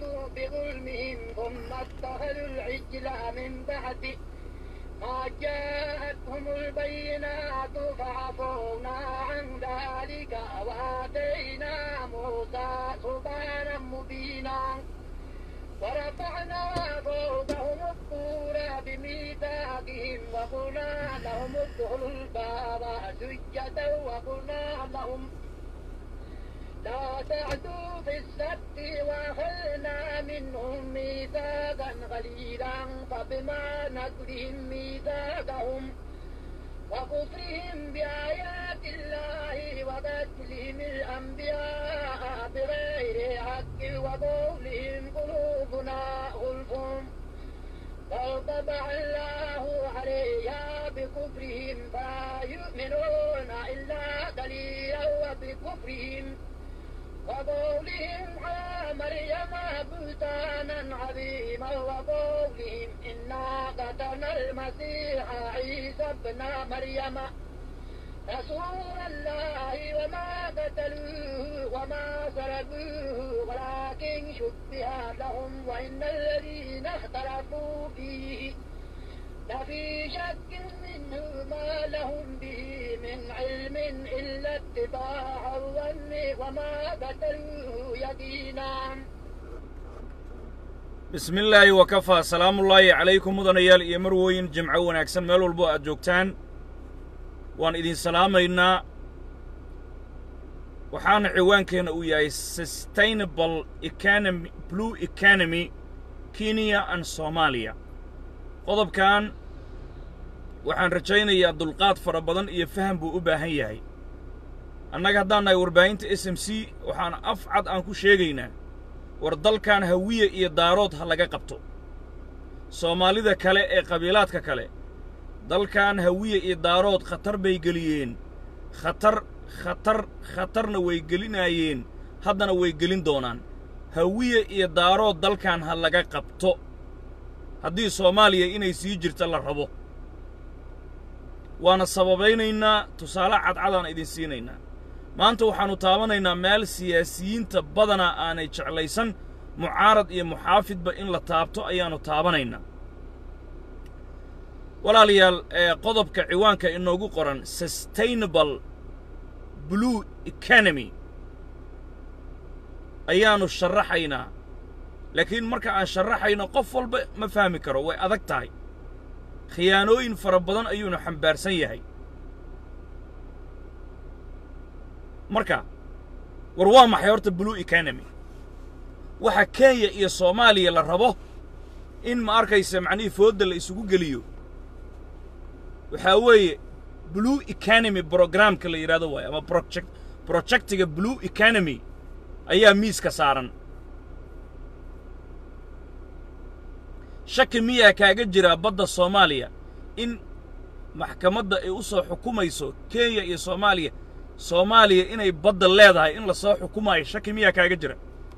جاهدوا بظلمهم ثم اتخذوا العجل من بعد ما جاءتهم البينات فعفونا عن ذلك وآتينا موسى سبحانا مبينا ورفعنا فوقهم الطور بميثاقهم وقلنا لهم ادخلوا الباب سجدا وقلنا لهم لا تعدوا في السبت واخذنا منهم ميثاقا غليظا فبما نقضهم ميثاقهم وكفرهم بآيات الله وقتلهم الأنبياء بغير حق وقولهم قلوبنا غلف بل طبع الله عليها بكفرهم فلا يؤمنون إلا قليلا وبكفرهم وقولهم على مريم بهتانا عظيما وقولهم إنا قتلنا المسيح عيسى ابن مريم رسول الله وما قتلوه وما سلبوه ولكن شبه لهم وإن الذين اختلفوا فيه لفي شك منه ما لهم به من علم إلا اتباع الظن وما قتلوه يقينا bismi illaahi wakafaa salaamullaahi calaykum mudanayaal iyo marwooyin jimco wanaagsan meel walbo aad joogtaan waan idin salaamaynaa waxaana ciwaankeenna uu yahay sustainable economy blue economy kenya and soomaaliya qodobkan waxaan rajaynayaa dulqaad fara badan iyo faham buu u baahan yahay annaga haddaan nahay warbaahinta s m c waxaan af cad aan ku sheegaynaa war dalkan hawiye iyo daarood ha laga qabto soomaalida kale ee qabiilaadka kale dalkan hawiye iyo daarood khatar bay geliyeen khatar khatar khatarna way gelinaayeen haddana way gelin doonaan hawiye iyo daarood dalkan ha laga qabto haddii soomaaliya inay sii jirta la rabo waana sababaynaynaa tusaale cadcadaan idin siinaynaa maanta waxaannu taabanaynaa meel siyaasiyiinta badanaa aanay jeclaysan mucaarad iyo muxaafidba in la taabto ayaannu taabanaynaa walaalayaal ee qodobka ciwaanka inoogu qoran sustainable blue economy ayaannu sharaxaynaa laakiin marka aan sharaxayno qof walba ma fahmi karo way adag tahay khiyaanooyin fara badan ayuunu xambaarsan yahay marka war waa maxay horta blue economy waxa kenya iyo soomaaliya la rabo in ma arkaysa macnihii foodda la isugu geliyo waxaa weeye blue economy brogramka la yidhahdo waayo ama project projectiga blue economy ayaa miiska saaran shaki miyaa kaaga jiraa badda soomaaliya in maxkamadda ay u soo xukumayso kenya iyo soomaaliya soomaaliya inay badda leedahay in la soo xukumaayo shaki miyaa kaaga jira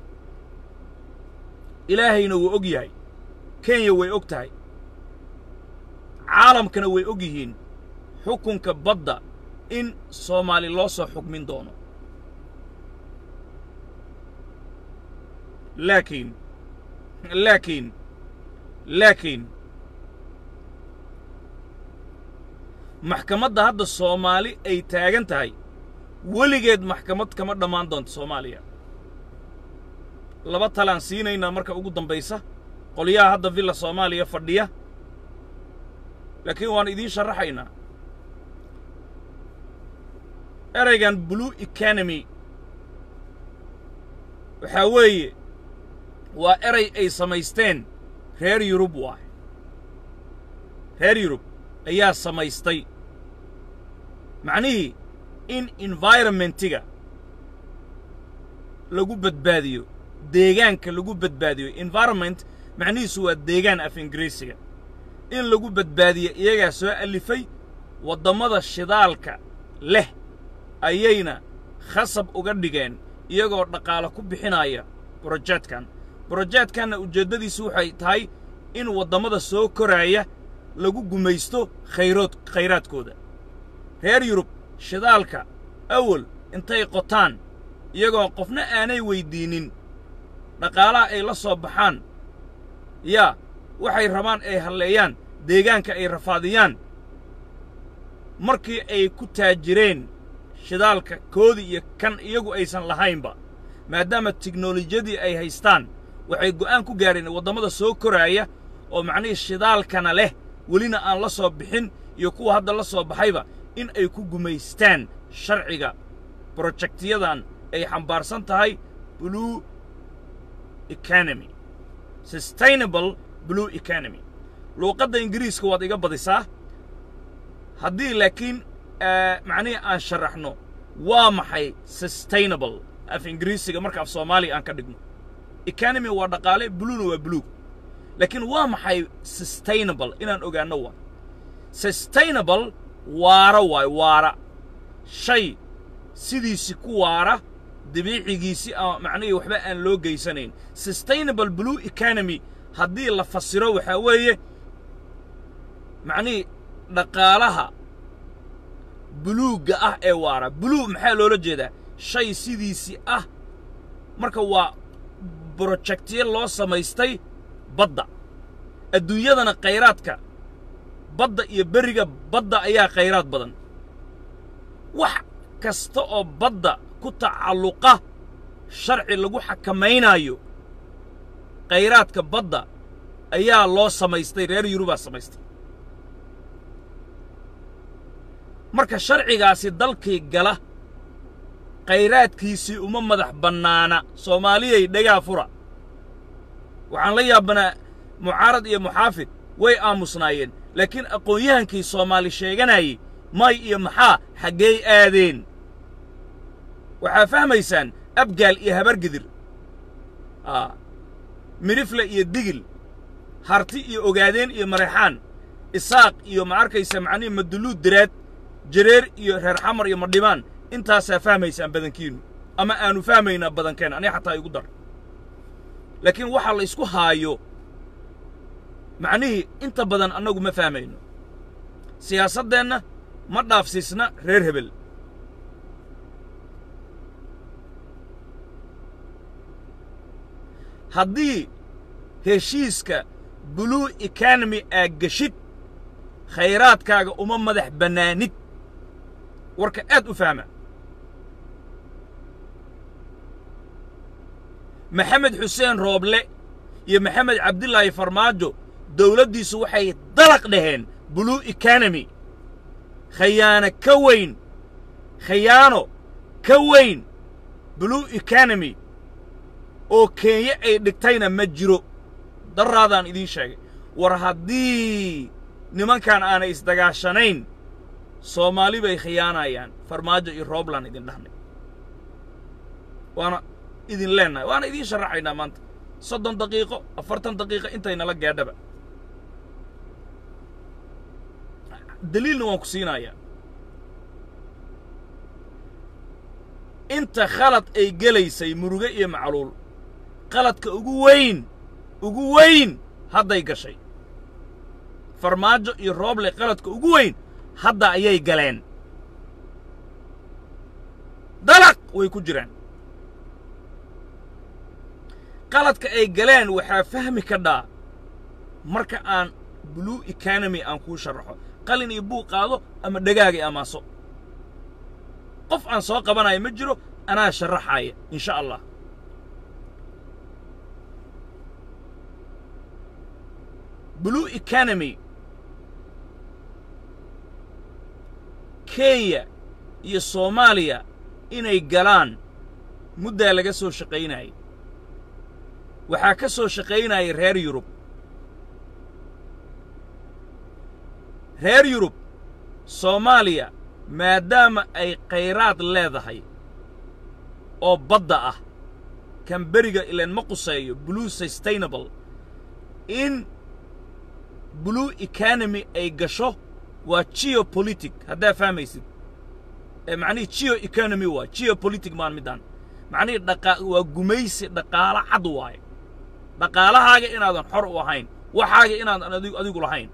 ilaahayna wuu og yahay kenya way og tahay caalamkana way og yihiin xukunka badda in soomaali loo soo xukmin doono laakiin laakiin laakiin maxkamadda hadda soomaali ay taagan tahay weligeed maxkamad kama dhammaan doonto soomaaliya laba talaan siinaynaa marka ugu dambaysa qolyaha hadda villa soomaaliya fadhiya laakiin waan idiin sharaxaynaa eraygan blue economy waxaa weeye waa eray ay samaysteen reer yurub waay reer yurub ayaa samaystay macnihii in environmentiga lagu badbaadiyo deegaanka lagu badbaadiyo environment macnihiisu waa deegaan af ingiriisiga in lagu badbaadiyo iyagaa soo alifay waddammada shidaalka leh ayayna khasab uga dhigeen iyagoo dhaqaalo ku bixinaya brojeedkan brojeedkanna ujeeddadiisu waxay tahay in waddammada soo koraaya lagu gumaysto khayrood khayraadkooda reer yurub shidaalka awal intay qotaan iyagoo qofna aanay weyddiinnin dhaqaalaha ay la soo baxaan yaa waxay rabaan ay halleeyaan deegaanka ay rafaadiyaan markii ay ku taajireen shidaalka koodii iyo kan iyagu aysan lahaynba maadaama tiknolojiyadii ay haystaan waxay go'aan ku gaareen waddamada soo koraaya oo macnihii shidaalkana leh welina aan la soo bixin iyo kuwa hadda la soo baxayba in ay ku gumaystaan sharciga brojektiyadan ay xambaarsan tahay blue economy sustainable blue economy luuqadda ingiriiska waad iga badisaa haddii laakiin macnihii aan sharaxno waa maxay sustainable af ingiriisiga marka af soomaaliya aan ka dhigno economy waa dhaqaale bluena waa buluug laakiin waa maxay sustainable inaan ogaanno waa sustainable waara waay waara shay sidiisi ku waara dabiicigiisi a macnihii waxba aan loo geysanayn sustainable blue economy haddii la fasiro waxaa weeye macnihii dhaqaalaha buluugga ah ee waara buluug maxaa loola jeedaa shay sidiisii ah marka waa brojektiyo loo samaystay badda adduunyadana khayraadka badda iyo berriga badda ayaa khayraad badan wax kasta oo badda ku tacalluqa sharci lagu xakamaynaayo khayraadka badda ayaa loo samaystay reer yurubaa samaystay marka sharcigaasi dalkii gala khayraadkiisii uma madax bannaana soomaaliyay dhegaa fura waxaan la yaabanaa mucaarad iyo muxaafid way aamusnaayeen laakiin aqoon-yahankii soomaali sheeganayey may iyo maxaa xaggey aadeen waxaa fahmaysaan abgaal iyo habargidir aa midhifle iyo digil harti iyo ogaadeen iyo mareexaan isaaq iyo ma arkaysa macnihi maduluud diraad jareer iyo reer xamar iyo madhibaan intaasaa fahmaysaan badankiinnu ama aanu fahmaynaa badankeen aniga xataa igu dar laakiin waxaa la isku haayo macnihii inta badan annagu ma fahmayno siyaasaddeenna ma dhaafsiisna reer hebel haddii heshiiska blue economy aa geshid khayraadkaaga uma madax bannaanid warka aad u fahma maxamed xuseen rooble iyo maxamed cabdilaahi farmaajo dawladdiisu waxay dalaq dhaheen blue economy khayaano ka weyn khayaano ka weyn blue economy oo kenya ay dhigtayna ma jiro daraadaan idiin sheegay war haddii nimankan aanay isdagaashanayn soomaali bay khiyaanayaan farmaajo iyo roobland idin dhahnay waana idin leennahay waana idiin sharaxaynaa maanta soddon daqiiqo afartan daqiiqo intaynala gaadhaba daliilna waan ku siinayaa inta khalad ay gelaysay muruge iyo macluul qaladka ugu weyn ugu weyn hadday gashay farmaajo iyo rooble qaladka ugu weyn hadda ayay galeen dalaq way ku jiraan qaladka ay galeen waxaa fahmi kadhaa marka aan blue economy aan kuu sharaxo qalin iyo buuq qaado ama dhagaagay amaaso qof aan soo qabanayo ma jiro anaa sharaxaaya in sha allah blue economy kenya iyo soomaaliya inay galaan muddaa laga soo shaqaynayay waxaa ka soo shaqaynayay reer yurub reer yurub soomaaliya maadaama ay khayraad leedahay oo badda ah kan beriga ileen ma quseeyo blue sustainable in blue economy ay gasho waa geopolitic haddaa fahmaysid ee macnihii geo economy waay geopolitic maan middaan macnihii dhaqa waa gumaysi dhaqaalo cad waaye dhaqaalahaaga inaadan xor u ahayn waxaaga inaadan adigu adigu lahayn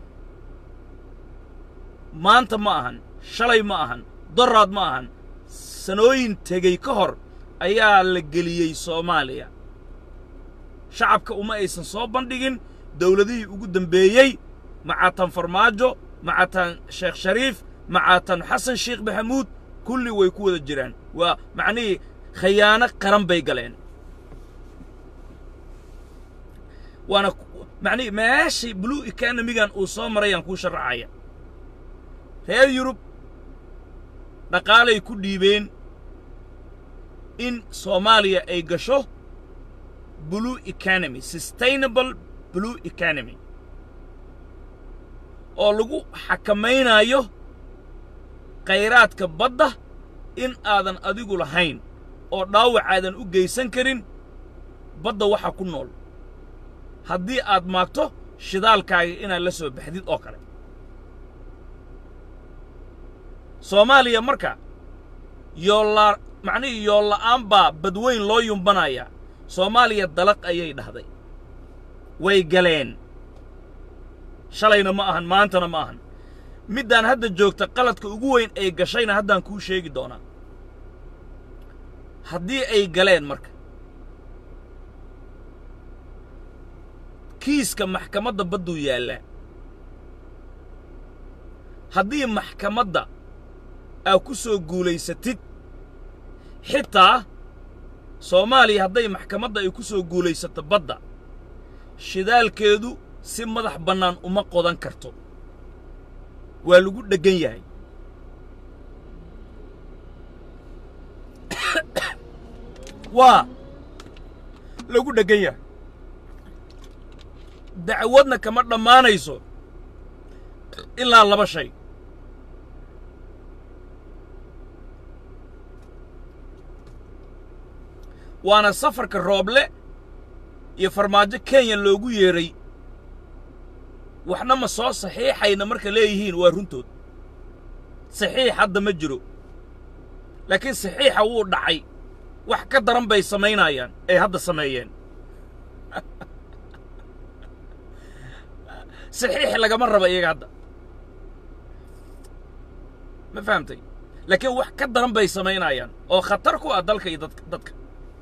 maanta ma ahan shalay ma ahan doraad ma ahan sanooyin tegey ka hor ayaa la geliyey soomaaliya shacabka uma aysan soo bandhigin dowladihii ugu dembeeyey macatan farmaajo macatan sheekh shariif macatan xasan sheekh maxamuud kulli way ku wada jiraan waa macnihii khayaano qaran bay galeen waana macnihii meeshii blue economigan uu soo marayaan kuu sharaxaya reer yurub dhaqaalay ku dhiibeen in soomaaliya ay gasho blue economy sustainable blue economy oo lagu xakamaynayo khayraadka badda in aadan adigu lahayn oo dhaawac aadan u geysan karin badda waxa ku nool haddii aad maagto shidaalkaaga inaad la soo baxdid oo kale soomaaliya marka yoolla macnihii yoolla'aan baa badweyn loo yumbanayaa soomaaliya dalaq ayay dhahday way galeen shalayna ma ahan maantana ma ahan middaan hadda joogta qaladka ugu weyn ay gashayna haddaan kuu sheegi doonaa haddii ay galeen marka kiiska maxkamadda badduu yaallaa haddii maxkamadda aa ku soo guulaysatid xitaa soomaaliya hadday maxkamadda ay ku soo guulaysato badda shidaalkeedu si madax bannaan uma qodan karto waa lagu dheggan yahay waa lagu dheggan yahay dacwadna kama dhammaanayso ilaa laba shay waana safarka rooble iyo farmaajo kenya loogu yeedhay waxna ma soo saxiixayna marka leeyihiin waa runtood saxiix hadda ma jiro laakiin saxiixa wuu dhacay wax ka daran bay samaynayaan ay hadda sameeyeen saxiix lagama raba iyaga hadda ma fahamtay laakiin wax ka daran bay samaynayaan oo khatar ku ah dalka iyo dadka dadka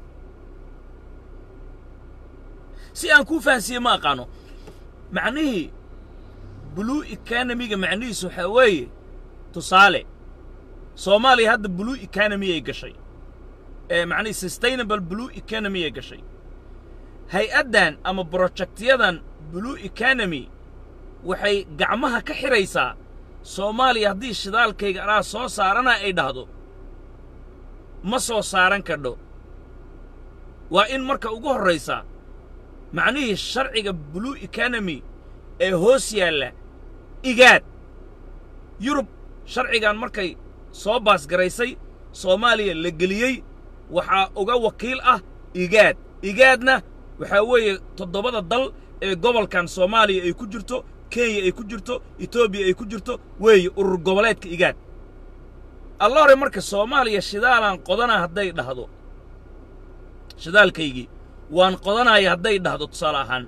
si aan kuu fahansiiye ma aqaano macnihii blue economiga macnihiisu waxaa weeye tusaale soomaaliya hadda blue economy ay gashay ee macnihii sustainable blue economy ay gashay hay-addan ama brojectyadan blue economy waxay gacmaha ka xidhaysaa soomaaliya haddii shidaalkayga anaa soo saarana ay dhahdo ma soo saaran kadho waa in marka ugu horraysa macnihii sharciga blue economy ee hoos yaalla igaad yurub sharcigan markay soo baasgaraysay soomaaliya la geliyey waxaa uga wakiil ah igaad igaadna waxaa weeye toddobada dal ee gobolkan soomaaliya ay ku jirto kenya ay ku jirto etoobiya ay ku jirto weeye urur goboleedka igaad alla hore marka soomaaliya shidaalaan qodana hadday dhahdo shidaalkaygii waan qodanaya hadday dhahdo tusaale ahaan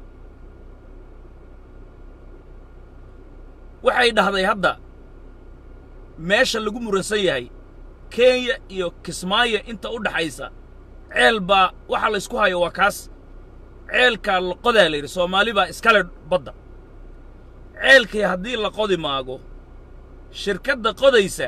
waxay dhahday hadda meesha lagu muransan yahay kenya iyo kismaayo inta u dhaxaysa ceel baa waxa laysku hayo waa kaas ceelkaa la qodaa la yidhi soomaali baa iskale badda ceelkii haddii la qodi maago shirkadda qodaysa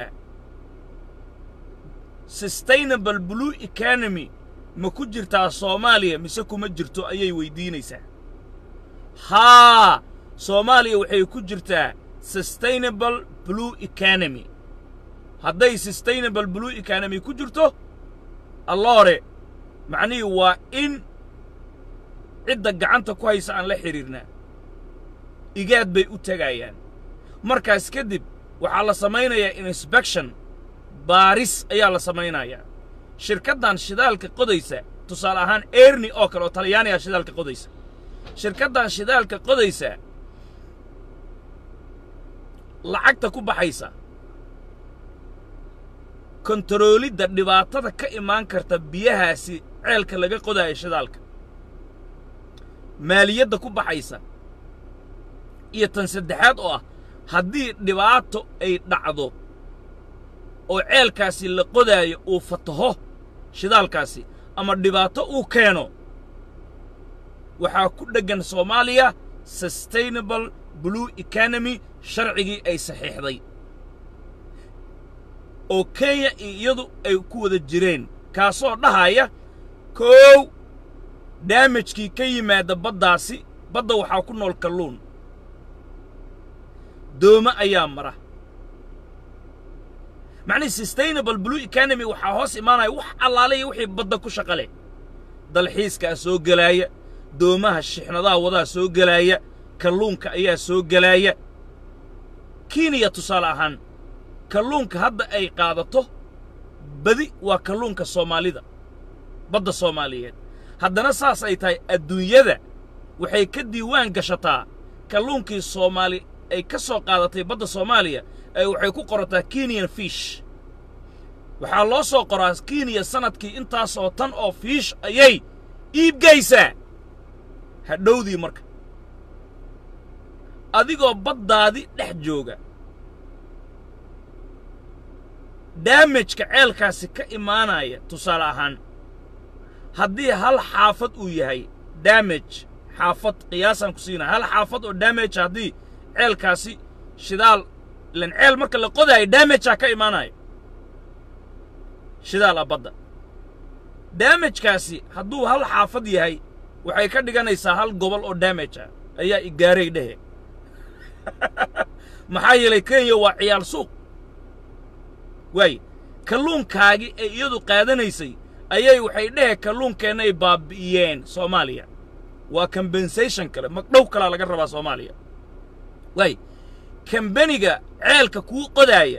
sustainable blue economy ma ku jirtaa soomaaliya mise kuma jirto ayay weyddiinaysaa haa soomaaliya waxay ku jirtaa sustainable blue economy hadday sustainable blue economy ku jirto alloore macnihii waa in cidda gacanta ku haysa aan la xidhiirnaa igaad bay u tegayaan markaas kadib waxaa la samaynayaa inspection baaris ayaa la samaynayaa shirkaddan shidaalka qodaysa tusaale ahaan erni oo kale oo talyaaniga shidaalka qodaysa shirkaddan shidaalka qodaysa lacagta ku baxaysa kontaroolidda dhibaatada ka imaan karta biyahaasi ceelka laga qodaayo shidaalka maaliyadda ku baxaysa iyo tan saddexaad oo ah haddii dhibaato ay dhacdo oo ceelkaasi la qodaayo uu fataho shidaalkaasi ama dhibaato uu keeno waxaa ku dheggan soomaaliya sustainable blue economy sharcigii ay saxiixday oo kenya iyo iyadu ay ku wada jireen kaasoo dhahaya koow daamajkii ka yimaada baddaasi badda waxaa ku nool kalluun doome ayaa mara macnihi sustainable blue economy waxaa hoos imaanaya wax allaale iyo wixii badda ku shaqa leh dalxiiskaa soo gelaaya doomaha shixnadaha wadaa soo gelaaya kalluunka ayaa soo gelaaya kenya tusaale ahaan kalluunka hadda ay qaadato badi waa kalluunka soomaalida badda soomaaliyeed haddana saas ay tahay adduunyada waxay ka diiwaan gashataa kalluunkii soomaali ay ka soo qaadatay badda soomaaliya ay waxay ku qorataa kenyan fish waxaa loo soo qoraa kenya sannadkii intaasoo tan oo fiish ayay iibgaysaa hadhowdii marka adigoo baddaadi dhex jooga daamajka ceelkaasi ka imaanaya tusaale ahaan haddii hal xaafad uu yahay daamaj xaafad qiyaasaan ku siinaya hal xaafad oo daamaj haddii ceelkaasi shidaal ilan ceel marka la qodaayo daamajaa ka imaanayo shidaal a badda daamajkaasi hadduu hal xaafad yahay waxay ka dhiganaysaa hal gobol oo daamaj ah ayaa igaaray dhehe maxaa yeelay kenya waa ciyaal suuq waay kalluunkaagii ay iyadu qaadanaysay ayay waxay dhehe kalluunkeennay baabbi'iyeen soomaaliya waa combensation kale magdhow kalaa laga rabaa soomaaliya waay kambeniga ceelka kuu qodaaya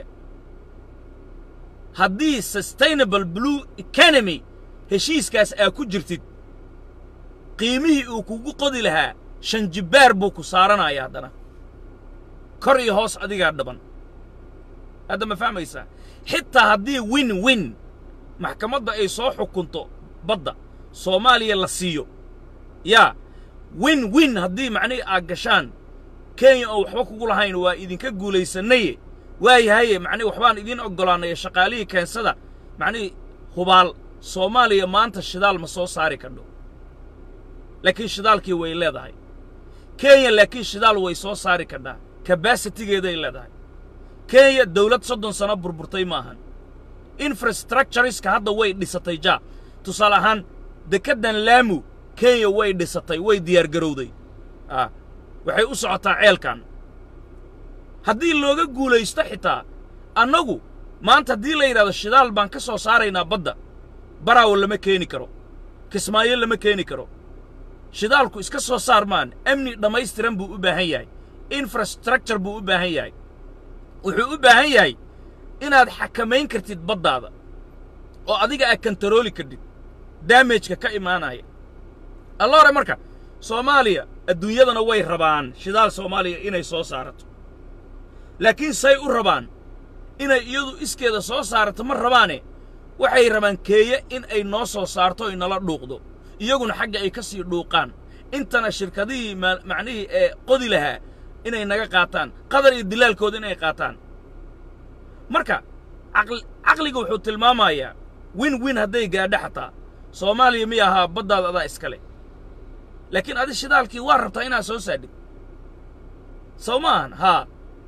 haddii sustainable blue economy heshiiskaas aa ku jirtid qiimihii uu kugu qodi lahaa shan jibbaar buu ku saaranaya haddana kor iyo hoos adigaa dhaban hadda ma fahmaysaa xitaa haddii win win maxkamadda ay soo xukunto badda soomaaliya la siiyo yaa win win haddii macnihii aad gashaan kenya oo waxba kugu lahayn waa idinka guulaysanaye waayahaye macnihi waxbaan idiin oggolaanaya shaqaalihii keensada macnihii hubaal soomaaliya maanta shidaal ma soo saari kadho laakiin shidaalkii way leedahay kenya laakiin shidaal way soo saari kadhaa kabasitigeeday leedahay kenya dawlad soddon sano burburtay maahan infrastructureska hadda way dhisatay jaa tusaale ahaan dekeddan laamu kenya way dhisatay way diyaargarowday ah waxay u socotaa ceelkan haddii looga guulaysto xitaa annagu maanta haddii la yidhahdo shidaal baan ka soo saaraynaa badda baraawo lama keeni karo kismaayo lama keeni karo shidaalku iska soo saar maan amni dhammaystiran buu u baahan yahay infrastructure buu u baahan yahay wuxuu u baahan yahay inaad xakamayn kartid baddaada oo adiga aad kantarooli kardhid daamejka ka imaanaya alla hore marka soomaaliya adduunyadana way rabaan shidaal soomaaliya inay soo saarato laakiin say u rabaan inay iyadu iskeeda soo saarato ma rabaane waxay rabaan keeye in ay noo soo saarto ay nala dhuuqdo iyaguna xagga ay ka sii dhuuqaan intana shirkadihii macnihii ee qodi lahaa inay naga qaataan qadar iyo dilaalkooda inay qaataan marka caqliga wuxuu tilmaamayaa win win hadday gaadho xataa soomaaliya miy ahaa baddaada adaa iskale laakiin adi shidaalkii waa rabtaa inaad soo saadhid sow maahan haa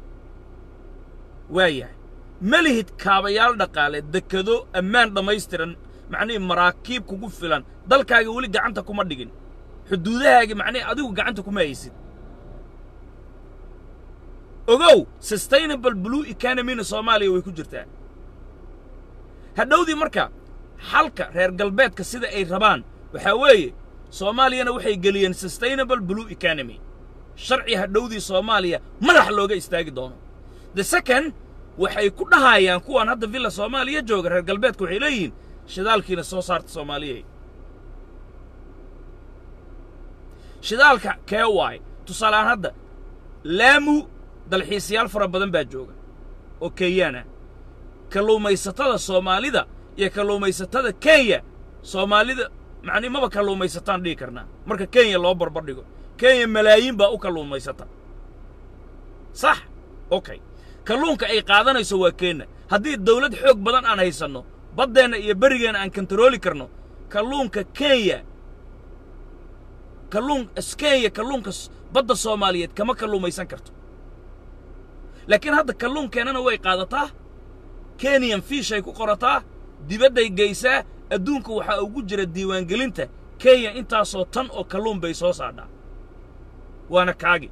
waa yahay ma lihid kaabayaal dhaqaale dekado ammaan dhammaystiran macnihii maraakiib kugu filan dalkaaga weli gacanta kuma dhigin xuduudahaagi macnihi adigu gacanta kuma haysid ogow sustainable blue economyna soomaaliya way ku jirtaa hadhowdii marka xalka reer galbeedka sida ay rabaan waxaa weeye soomaaliyana waxay geliyeen sustainable blue economy sharci hadhowdii soomaaliya madax looga istaagi doono the second waxay ku dhahayaan kuwan hadda villa soomaaliya jooga reer galbeedka waxay leeyihiin shidaalkiina soo saarta soomaaliya shidaalka kee waay tusaale ahaan hadda laamu dalxiisayaal fara badan baa jooga oo kenyaana kalluumaysatada soomaalida iyo kalluumaysatada kenya soomaalida macnii maba kalluumaysataan dhihi karnaa marka kenya loo barbar dhigo kenya malaayiin baa u kalluumaysata sax okay kalluunka ay qaadanayso waa kenya haddii dawlad xoog badan aan haysanno baddeenna iyo berigeenna aan kantarooli karno kalluunka kenya kalluun kenya kalluunka badda soomaaliyeed kama kalluumaysan karto laakiin hadda kalluunkeennana way qaadataa kenyan fiishay ku qorataa dibadday geysaa adduunka waxaa ugu jira diiwaangelinta kenya intaasoo tan oo kalluun bay soo saadhaa waana kaagi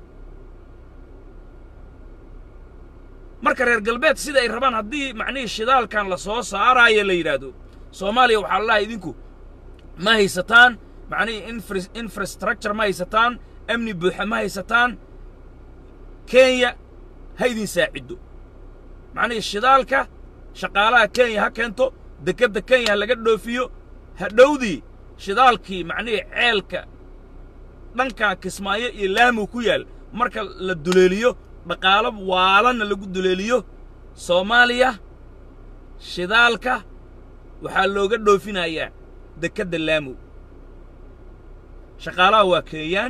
marka reer galbeed sida ay rabaan haddii macnihii shidaalkan la soo saaraayo la yidhaahdo soomaaliya waxaa la lahaa idinku ma haysataan macnihii infrastructure ma haysataan amni buuxa ma haysataan kenya ha idin saaciddo macnihii shidaalka shaqaalaha kenya ha keento dekedda kenya ha laga dhoofiyo hadhowdii shidaalkii macnihii ceelka dhankan kismaayo iyo laamu ku yaal marka la duleeliyo dhaqaalo waalanna lagu duleeliyo soomaaliya shidaalka waxaa looga dhoofinayaa dekedda laamow shaqaalaha waa kenyaan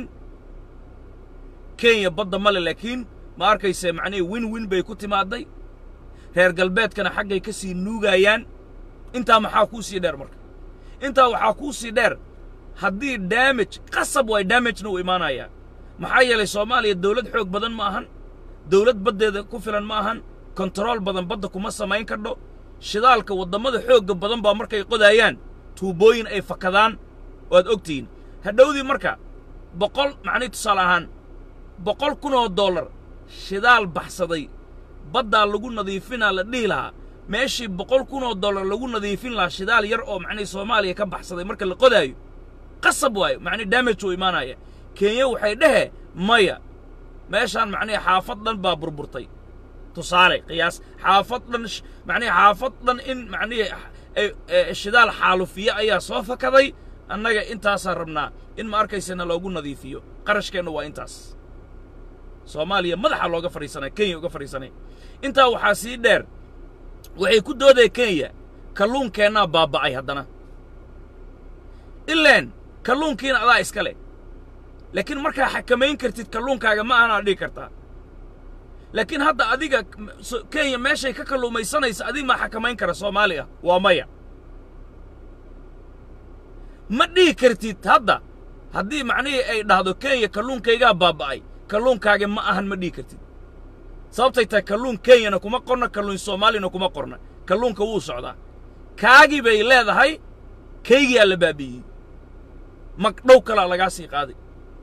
kenya badda male laakiin ma arkayse macnihii win win bay ku timaadday reer galbeedkana xaggay ka sii nuugayaan intaa maxaa kuu sii dheer marka intaa waxaa kuu sii dheer haddii daamaj qasab waay daamajna uu imaanayaa maxaa yeelay soomaaliya dawlad xoog badan ma ahan dawlad baddeeda ku filan ma ahan kontarool badan badda kuma samayn kardho shidaalka waddammada xoogga badan baa markay qodaayaan tuubooyin ay fakadaan waad ogtihiin hadhowdii marka boqol macnii tusaale ahaan boqol kun oo dollar shidaal baxsaday baddaa lagu nadiifinaa la dhihi lahaa meeshii boqol kun oo dollar lagu nadiifin lahaa shidaal yar oo macnii soomaaliya ka baxsaday marka la qodaayo qasab waayo macnii damage uu imaanaya kenya waxay dhehe maya meeshaan macnii xaafad dhan baa burburtay tusaale qiyaas xaafad dhan macnii xaafad dhan in macnii shidaal xaalufiye ayaa soo fakaday annaga intaasaan rabnaa in ma arkaysana loogu nadiifiyo qarashkeenna waa intaas soomaaliya madaxa looga fadhiisanaya kenya uga fadhiisanaya intaa waxaa sii dheer waxay ku doodaya kenya kalluunkeennaa baaba'ay haddana ileen kalluunkiina adaa iska leh laakiin markaa xakamayn kartid kalluunkaaga ma ahanaad dhigi kartaa laakiin hadda adiga kenya meeshay ka kalluumaysanaysa adig maa xakamayn kara soomaali ah waa maya ma dhihi kartid hadda haddii macnihii ay dhahdo kenya kalluunkaygaa baaba'ay kalluunkaaga ma ahan ma dhihi kartid sababtay tahay kalluun kenyana kuma qorna kalluun soomaaliyana kuma qorna kalluunka wuu socdaa kaagii bay leedahay kaygiyaa la baabi'iyey magdhow kalaa lagaa sii qaaday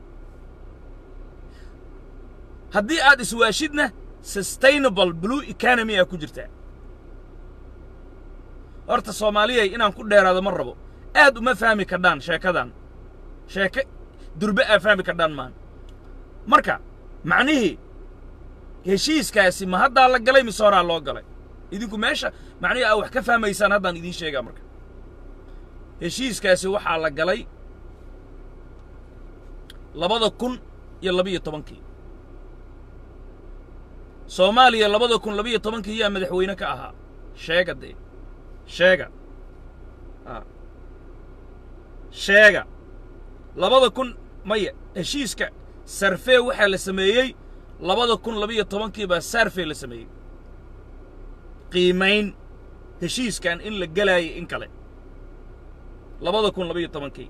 haddii aad iswaashidna sustainable blue economy aa ku jirtaa horta soomaaliyay inaan ku dheeraado ma rabo aad uma fahmi kardhaan sheekadan sheeke durbe aa fahmi kardhaan maan marka macnihii heshiiskaasi ma haddaa la galay mise horaa loo galay idinku meesha macnihii aa wax ka fahmaysaan haddaan idiin sheegaa marka heshiiskaasi waxaa la galay labada kun iyo labiyo tobankii soomaaliya labada kun labiyo tobankii yaa madaxweyne ka ahaa sheega dee sheega sheega labada kun maya heshiiska sarfee waxaa la sameeyey labada kun labiyo tobankii baa sarfee la sameeyey qiimayn heshiiskan in la gelaayay in kale labada kun labiyo tobankii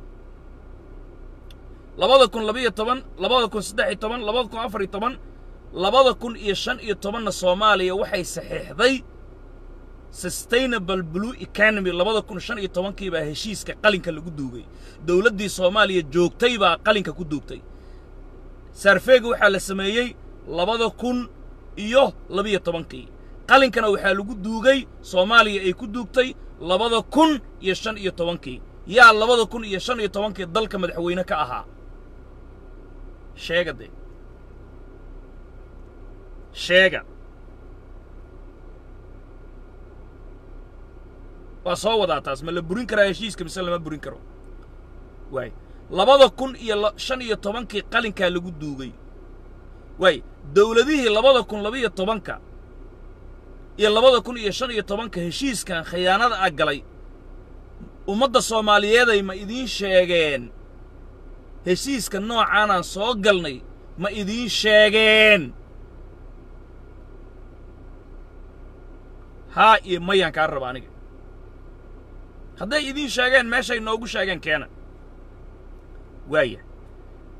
labada kun labiyo toban labada kun saddex iyo toban labada kun afar iyo toban labada kun iyo shan iyo tobanna soomaaliya waxay saxiixday sustainable blue economy labada kun shan iyo tobankii baa heshiiska qalinka lagu duugay dowladdii soomaaliya joogtay baa qalinka ku duugtay sarfeega waxaa la sameeyey labada kun iyo labiyo tobankii qalinkana waxaa lagu duugay soomaaliya ay ku duugtay labada kun iyo shan iyo tobankii yaa labada kun iyo shan iyo tobankii dalka madaxweyne ka ahaa sheega dee sheega waa soo wadaa taas ma la burin karaa heshiiska mise lama burin karo waay labada kun iyo shan iyo tobankii qalinkaa lagu duugay waay dowladihii labada kun labiyo tobanka iyo labada kun iyo shan iyo tobanka heshiiskan khiyaanada ah galay ummadda soomaaliyeeday ma idiin sheegeen heshiiska noocaanaan soo galnay ma idiin sheegeen haa iyo mayaan kaa raba aniga hadday idiin sheegeen meeshay noogu sheegeen keena waaya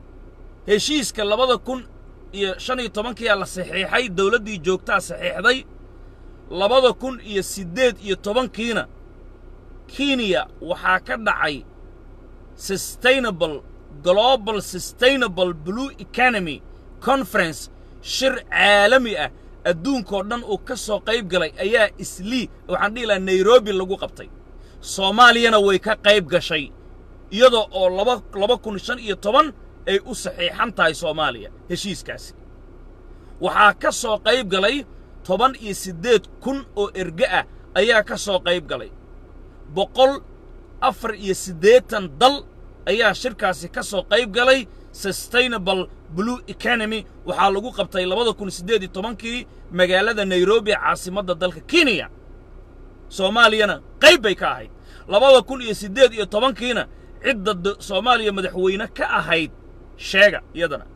heshiiska labada kun iyo shan iyo tobankiyaa la saxiixay dowladdii joogtaa saxiixday labada kun iyo siddeed iyo tobankiina kenya waxaa ka dhacay sustainable global sustainable blue economy conference shir caalami ah adduunkoo dhan uu ka soo qayb galay ayaa islii waxaan dhihi lahaa nairobi lagu qabtay soomaaliyana way ka qayb gashay iyadoo oo laba laba kun shan iyo toban ay u saxiixan tahay soomaaliya heshiiskaasi waxaa ka soo qayb galay toban iyo siddeed kun oo erge ah ayaa ka soo qayb galay boqol afar iyo siddeetan dal ayaa shirkaasi ka soo qayb galay sustainable blue economy waxaa lagu qabtay labada kun siddeed iyo tobankii magaalada nairobi caasimadda dalka kenya soomaaliyana qayb bay ka ahayd labada kun iyo siddeed iyo tobankiina cidda soomaaliya madaxweyne ka ahayd sheega iyadana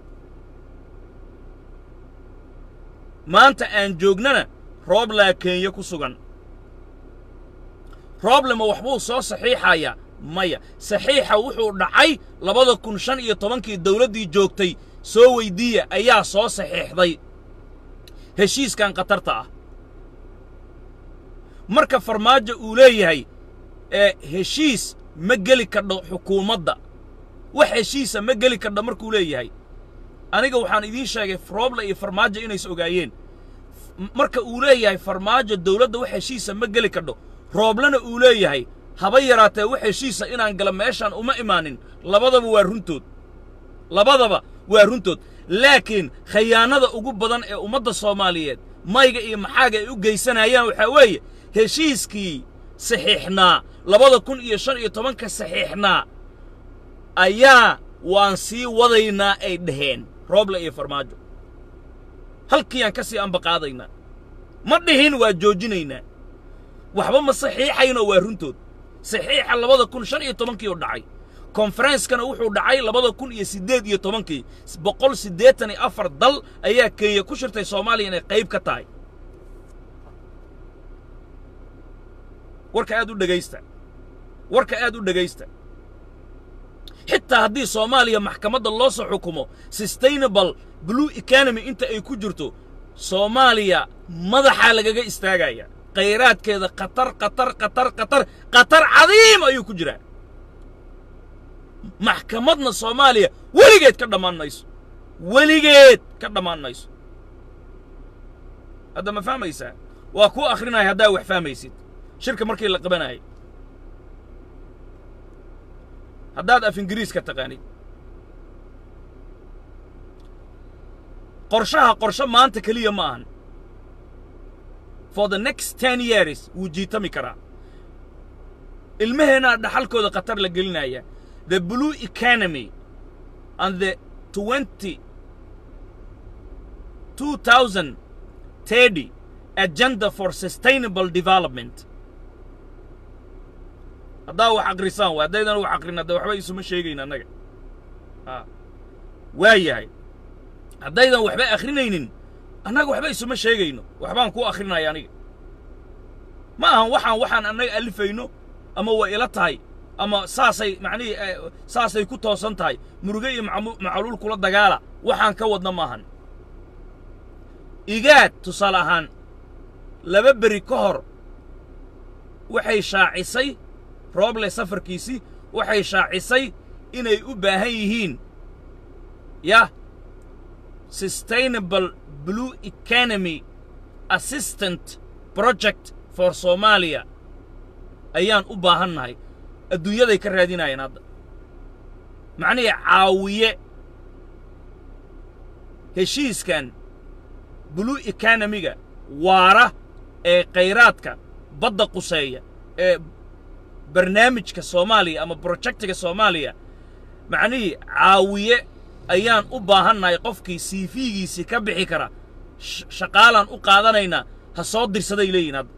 maanta aan joognana rooblaa kenya ku sugan rooblema waxbuu soo saxiixayaa maya saxiixa wuxuu dhacay labada kun shan iyo tobankii dawladdii joogtay soo weyddiiya ayaa soo saxiixday heshiiskan khatarta ah marka farmaajo uu leeyahay ee heshiis ma geli kadho xukuumadda wax heshiisa ma geli kadho markuu leeyahay aniga waxaan idiin sheegay rooble iyo farmaajo inays ogaayeen marka uu leeyahay farmaajo dawladda wax heshiisa ma geli kadho rooblena uu leeyahay haba yaraatee wax heshiisa inaan gala meeshaan uma imaanin labadaba waa runtood labadaba waa runtood laakiin khayaanada ugu badan ee ummadda soomaaliyeed mayga iyo maxaaga ay u geysanayaan waxaa weeye heshiiskii saxiixnaa labada kun iyo shan iyo tobanka saxiixnaa ayaa waan sii wadaynaa ay dhaheen rooble iyo farmaajo halkiiyaan ka sii ambaqaadaynaa ma dhihin waa joojinaynaa waxba ma saxiixayno waa runtood saxiixa labada kun shan iyo tobankii oo dhacay konfarenskana wuxuu dhacay labada kun iyo siddeed iyo tobankii boqol siddeetan iyo afar dal ayaa kenya ku shirtay soomaaliya inay qayb ka tahay warka aad u dhegaysta warka aad u dhegaysta xitaa haddii soomaaliya maxkamadda loo soo xukumo sustainable blue economy inta ay ku jirto soomaaliya madaxaa lagaga istaagaya khayraadkeeda khatar khatar khatar khatar khatar cadiim ayuu ku jiraa maxkamadna soomaaliya weligeed ka dhammaan mayso weligeed ka dhammaan mayso hadda ma fahmaysaa waa kuu akhrinaya haddaa wax fahmaysid shirka markii la qabanayay haddaad af ingiriiska taqaanid qorshaha qorsho maanta keliya ma ahan for the next ten years wuu jiitami karaa ilmaheennaa dhaxalkooda khatar la gelinaya the blue economy and the twenty two thousand thirty agenda for sustainable development haddaa wax akrisaan waa haddaydan wax akrin hadda waxba isuma sheegayn annaga a waa yahay haddaydan waxba akrinaynin annaga waxba isuma sheegayno waxbaan ku akrinaya aniga ma ahan waxaan waxaan annaga alifayno ama way ila tahay ama saasay macnihii saasay ku toosan tahay muruge iyo macaluul kula dagaala waxaan ka wadna maahan igaad tusaale ahaan laba beri ka hor waxay shaacisay rooble safarkiisii waxay shaacisay inay u baahan yihiin yah sustainable blue economy assistant project for soomaaliya ayaan u baahannahay adduunyaday ka raadinayeen hadda macnihii caawiye heshiiskan blue economiga waara ee khayraadka badda quseeya ee barnaamijka soomaaliya ama brojectiga soomaaliya macnihii caawiye ayaan u baahannahay qofkii siifiigiisii ka bixi kara shaqaalaan u qaadanaynaa ha soo dirsaday leeyihin hadda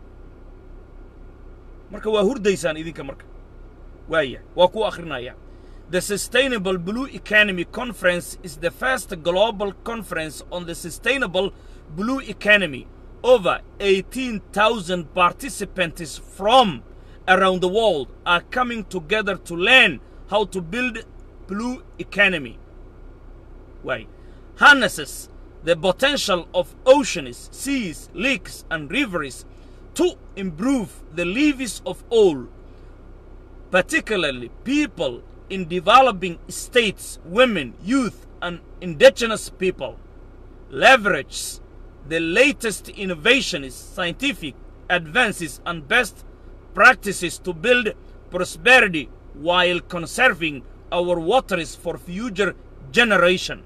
marka waa hurdaysaan idinka marka waaya waa ku akhrinaya The Sustainable Blue Economy Conference is the first global conference on the sustainable blue economy. Over 18,000 participants from around the world are coming together to learn how to build blue economy. waay harnesses the potential of oceans, seas, lakes, and rivers to improve the lives of all, particularly people in developing states, women, youth, and indigenous people. Leverage the latest innovations, scientific advances, and best practices to build prosperity while conserving our waters for future generation.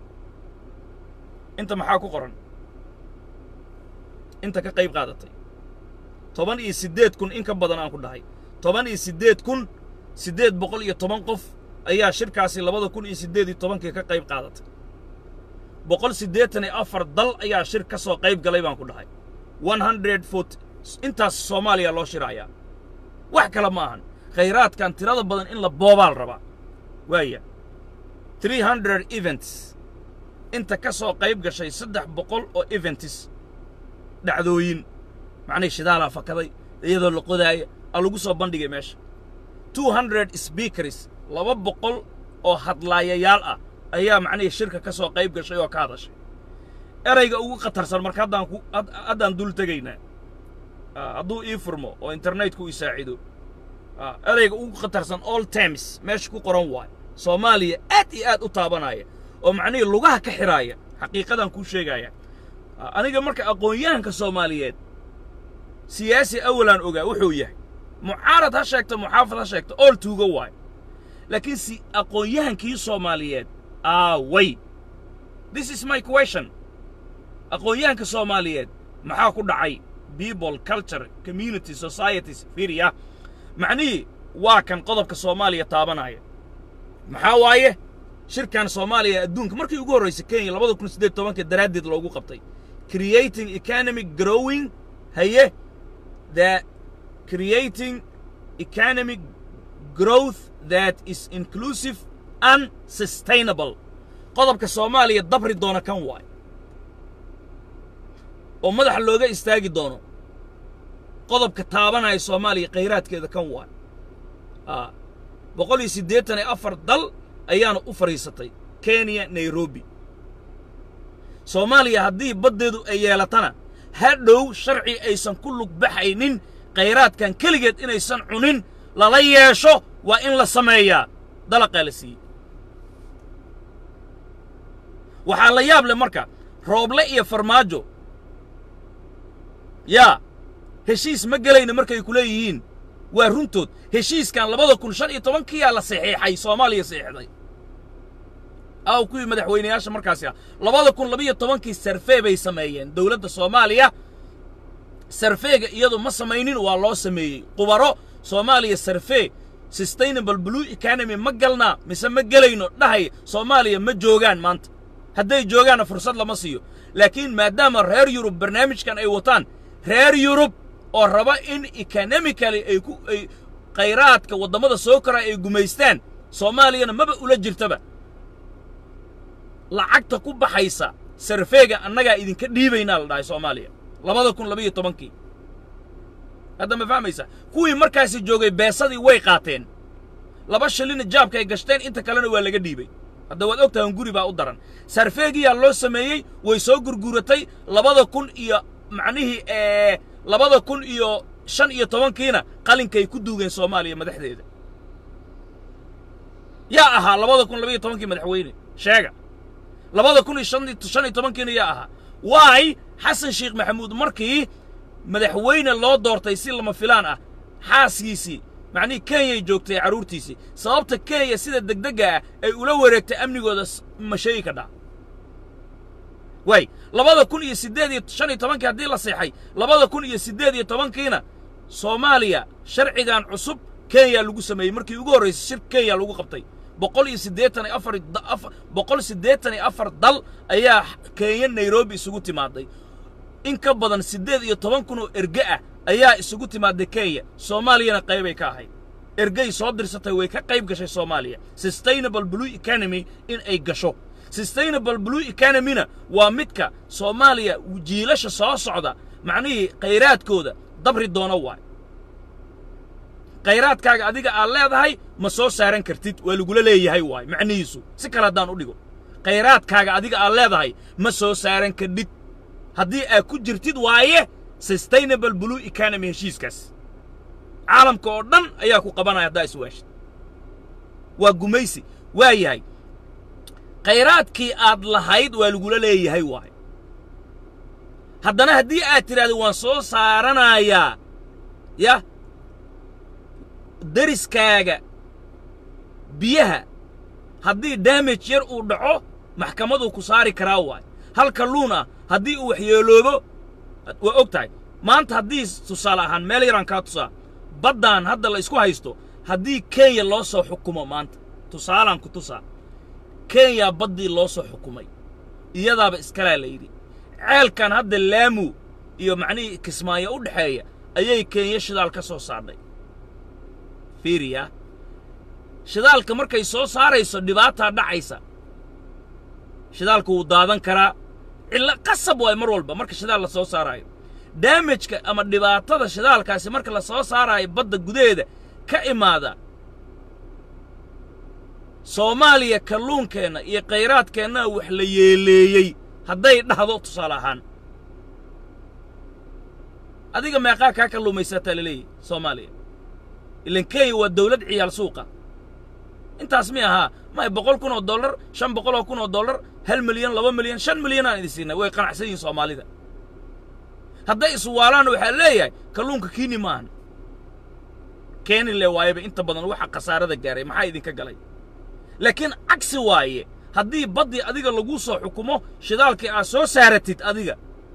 inta maxaa ku qoran inta ka qayb qaadatay toban iyo siddeed kun in ka badan aan ku dhahay toban iyo siddeed kun siddeed boqol iyo toban qof ayaa shirkaasi labada kun iyo siddeed iyo tobankii ka qayb qaadatay boqol siddeetan iyo afar dal ayaa shir ka soo qayb galay baan ku dhahay one hundred fort intaas soomaaliya loo shirayaa wax kale ma ahan khayraadkan tirada badan in la boobaal rabaa waaya three hundred events inta ka soo qayb gashay saddex boqol oo eventis dhacdooyin macnihii shidaalaa fakaday iyadoo la qodaaya aa lagu soo bandhigay meesha two hundred speakers laba boqol oo hadlaayayaal ah ayaa macnihii shirka ka soo qayb gashay oo ka hadashay erayga ugu khatarsan marka haddaan ku haddaan dul tegaynaa hadduu ii furmo oo internetku ii saacido erayga ugu khatarsan all times meesha ku qoran waayo soomaaliya aad iyo aad u taabanaya oo macnihii lugaha ka xidhaaya xaqiiqadan kuu sheegaya aniga marka aqoon-yahanka soomaaliyeed siyaasi awalaan ogaa wuxuu yahay mucaarad ha sheegto muxaafad ha sheegto ool tuugo waayo laakiin si aqoon-yahankii soomaaliyeed aaway this is my question aqoon-yahanka soomaaliyeed maxaa ku dhacay people culture community societies fiiriya macnihii waa kan qodobka soomaaliya taabanaya maxaa waaye shirkan soomaaliya adduunka markii ugu horraysay kenya labada kun siddeed tobanka daraaddeed loogu qabtay creating economic growing haye the creating economic growth that is inclusive and sustainable qodobka soomaaliya dabri doona kan waay oo madaxa looga istaagi doono qodobka taabanaya soomaaliya khayraadkeeda kan waay boqol iyo siddeetan iyo afar dal ayaana u fadhiisatay kenya nairobi soomaaliya haddii baddeedu ay yeelatana hadhow sharci aysan ku lug baxaynin khayraadkan keligeed inaysan cunin lala yeesho waa in la sameeyaa dalaqaa la siiyey waxaa la yaab leh marka rooble iyo farmaajo yaa heshiis ma gelayna markay ku leeyihiin waa runtood heshiiskan labada kun shan iyo tobankiyaa la saxiixay soomaaliya saxiixday aw kuwii madaxweynayaasha markaasi ah labada kun labiyo tobankii sarfee bay sameeyeen dowladda soomaaliya sarfeega iyadu ma samaynin waa loo sameeyey qubaro soomaaliya sarfee sustainable blue economy ma galnaa mise ma gelayno dhahay soomaaliya ma joogaan maanta hadday joogaanna fursad lama siiyo laakiin maadaama reer yurub barnaamijkan ay wataan reer yurub oo raba in economically ay ku ay khayraadka waddamada soo koraa ay gumaystaan soomaaliyana maba ula jirtaba lacagta ku baxaysa sarfeega annagaa idinka dhiibaynaa la dhahay soomaaliya labada kun labiyo tobankii hadda ma fahmaysaa kuwii markaasi joogay beesadii way qaateen laba shilina jaabka ay gashteen inta kalena waa laga dhiibay hadda waad og tahan guri baa u daran sarfeegiyaa loo sameeyey way soo gurguratay labada kun iyo macnihii ee labada kun iyo shan iyo tobankiina qalinkay ku duugeen soomaaliya madaxdeeda yaa ahaa labada kun labiyo tobankii madaxweyne sheega labada kun iyo shan shan iyo tobankiina yaa ahaa waay xasan sheekh maxamuud markii madaxweyne loo doortay si lama filaan ah xaaskiisii macnihii kenyay joogtay carruurtiisii sababta kenya sida degdegga ah ay ula wareegtay amnigooda ma sheegi kadhaa waay labada kun iyo siddeed iyo shan iyo tobankii haddii la seexay labada kun iyo siddeed iyo tobankiina soomaaliya sharcigan cusub kenya lagu sameeyey markii ugu horraysay shir kenya lagu qabtay boqol iyo siddeetan iyo afar boqol siddeetan iyo afar dal ayaa kenya nairobi isugu timaaday in ka badan siddeed iyo toban kun oo erge ah ayaa isugu timaaday kenya soomaaliyana qaybay ka ahayd ergey soo dirsatay way ka qayb gashay soomaaliya sustainable blue economy in ay gasho sustainable blue economyna waa midka soomaaliya jiilasha soo socda macnihii khayraadkooda dabri doono waay khayraadkaaga adiga aad leedahay ma soo saaran kartid waa lagula leeyahay waay macnihiisu si kale haddaan u dhigo khayraadkaaga adiga aad leedahay ma soo saaran kadhid haddii aad ku jirtid waaye sustainable blue economy heshiiskaas caalamka oo dhan ayaa ku qabanaya haddaa iswaashid waa gumaysi waa yahay khayraadkii aad lahayd waa lagula leeyahay waaye haddana haddii aad tidhahdo waan soo saaranayaa yah deriskaaga biyaha haddii damage yar uu dhaco maxkamaduu ku saari karaa waay hal kalluun ah haddii uu waxyeeloobo waa og tahay maanta haddii tusaale ahaan meel yaraan kaa tusaa baddaan hadda la isku haysto haddii kenya loo soo xukumo maanta tusaalaan ku tusaa kenya baddii loo soo xukumay iyadaaba iskalaa la yidhi ceelkan hadda laamu iyo macnihii kismaayo u dhexeeya ayay kenya shidaal ka soo saarnay fiiriya shidaalka markay soo saarayso dhibaataa dhacaysa shidaalka wuu daadan karaa cillo qasab waay mar walba marka shidaal la soo saaraayo daamajka ama dhibaatada shidaalkaasi marka la soo saaraayo badda gudaheeda ka imaada soomaaliya kalluunkeenna iyo khayraadkeenna wax la yeeleeyey hadday dhahdo tusaale ahaan adiga meeqaa kaa kalluumaysataa la leeyahy soomaaliya ilan kenya waa dawlad ciyaal suuqa intaas mi ahaa may boqol kun oo dollar shan boqol oo kun oo dollar hal milyan laba milyan shan milyan aan idin siinay way qanacsan yihiin soomaalida hadday iswaalaan waxaa leeyahay kalluunka kiini maahan keeni le waayaba inta badan waxa khasaarada gaaray maxaa idinka galay laakiin cagsi waaye haddii baddii adiga lagu soo xukumo shidaalkii aad soo saaratid adiga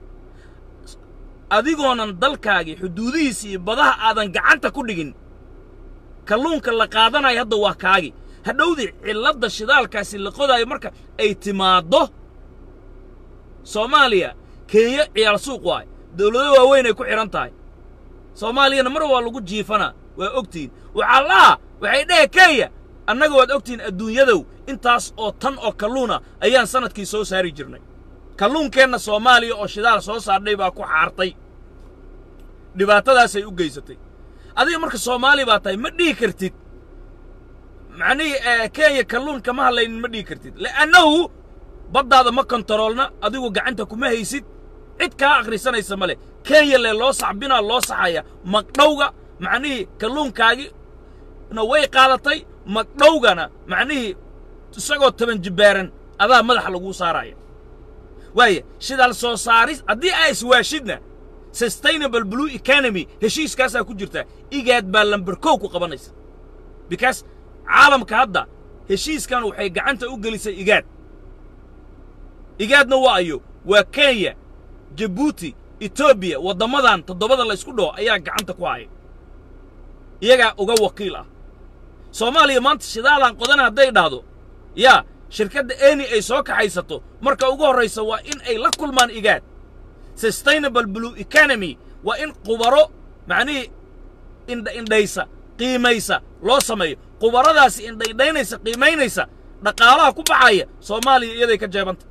adigoonan dalkaagii xuduudihiisa iyo badaha aadan gacanta ku dhigin kalluunka la qaadanayo hadda waa kaagi hadhowdii cilladda shidaalkaasi la qodaayo marka ay timaaddo soomaaliya kenya ciyaal suuq waay dawlado waaweyn ay ku xidhan tahay soomaaliyana mar waa lagu jiifanaa waa ogtihiin waxaa laha waxay dhehe kenya annaga waad ogtihiin adduunyadow intaas oo tan oo kalluuna ayaan sannadkii soo saari jirnay kalluunkeenna soomaaliya oo shidaal soo saardhay baa ku xaartay dhibaatadaasay u geysatay adiga marka soomaali baa tahay ma dhihi kartid macnihii kenya kalluun kama hadlaynin ma dhihi kartid li'annahu baddaada ma kontaroolna adigu gacanta kuma haysid cid kaa akhrisanaysa ma leh kenya le loo saxbinaa loo saxaya magdhowga macnihii kalluunkaagii na way qaadatay magdhowgana macnihii isagoo taban jibbaaran adaa madaxa laguu saaraya waaya shidaal soo saaris haddii aa iswaashidna sustainable blue economy heshiiskaasaa ku jirtaa igaad baa lamber kow ku qabanaysa because caalamka hadda heshiiskan waxay gacanta u gelisay igaad igaadna waa ayo waa kenya jabuuti etoobiya waddammadan toddobada la ysku dhaho ayaa gacanta ku haya iyagaa uga wakiil ah soomaaliya maanta shidaalaan qodana hadday dhahdo yaa shirkadda eni ay soo kaxaysato marka ugu horraysa waa in ay la kulmaan igaad sustainable blue economy waa in qubaro macnihii indha indhaysa qiimaysa loo sameeyo qubaradaasi indhaindhaynaysa qiimaynaysa dhaqaalaha ku baxaya soomaaliya iyaday ka jeebanta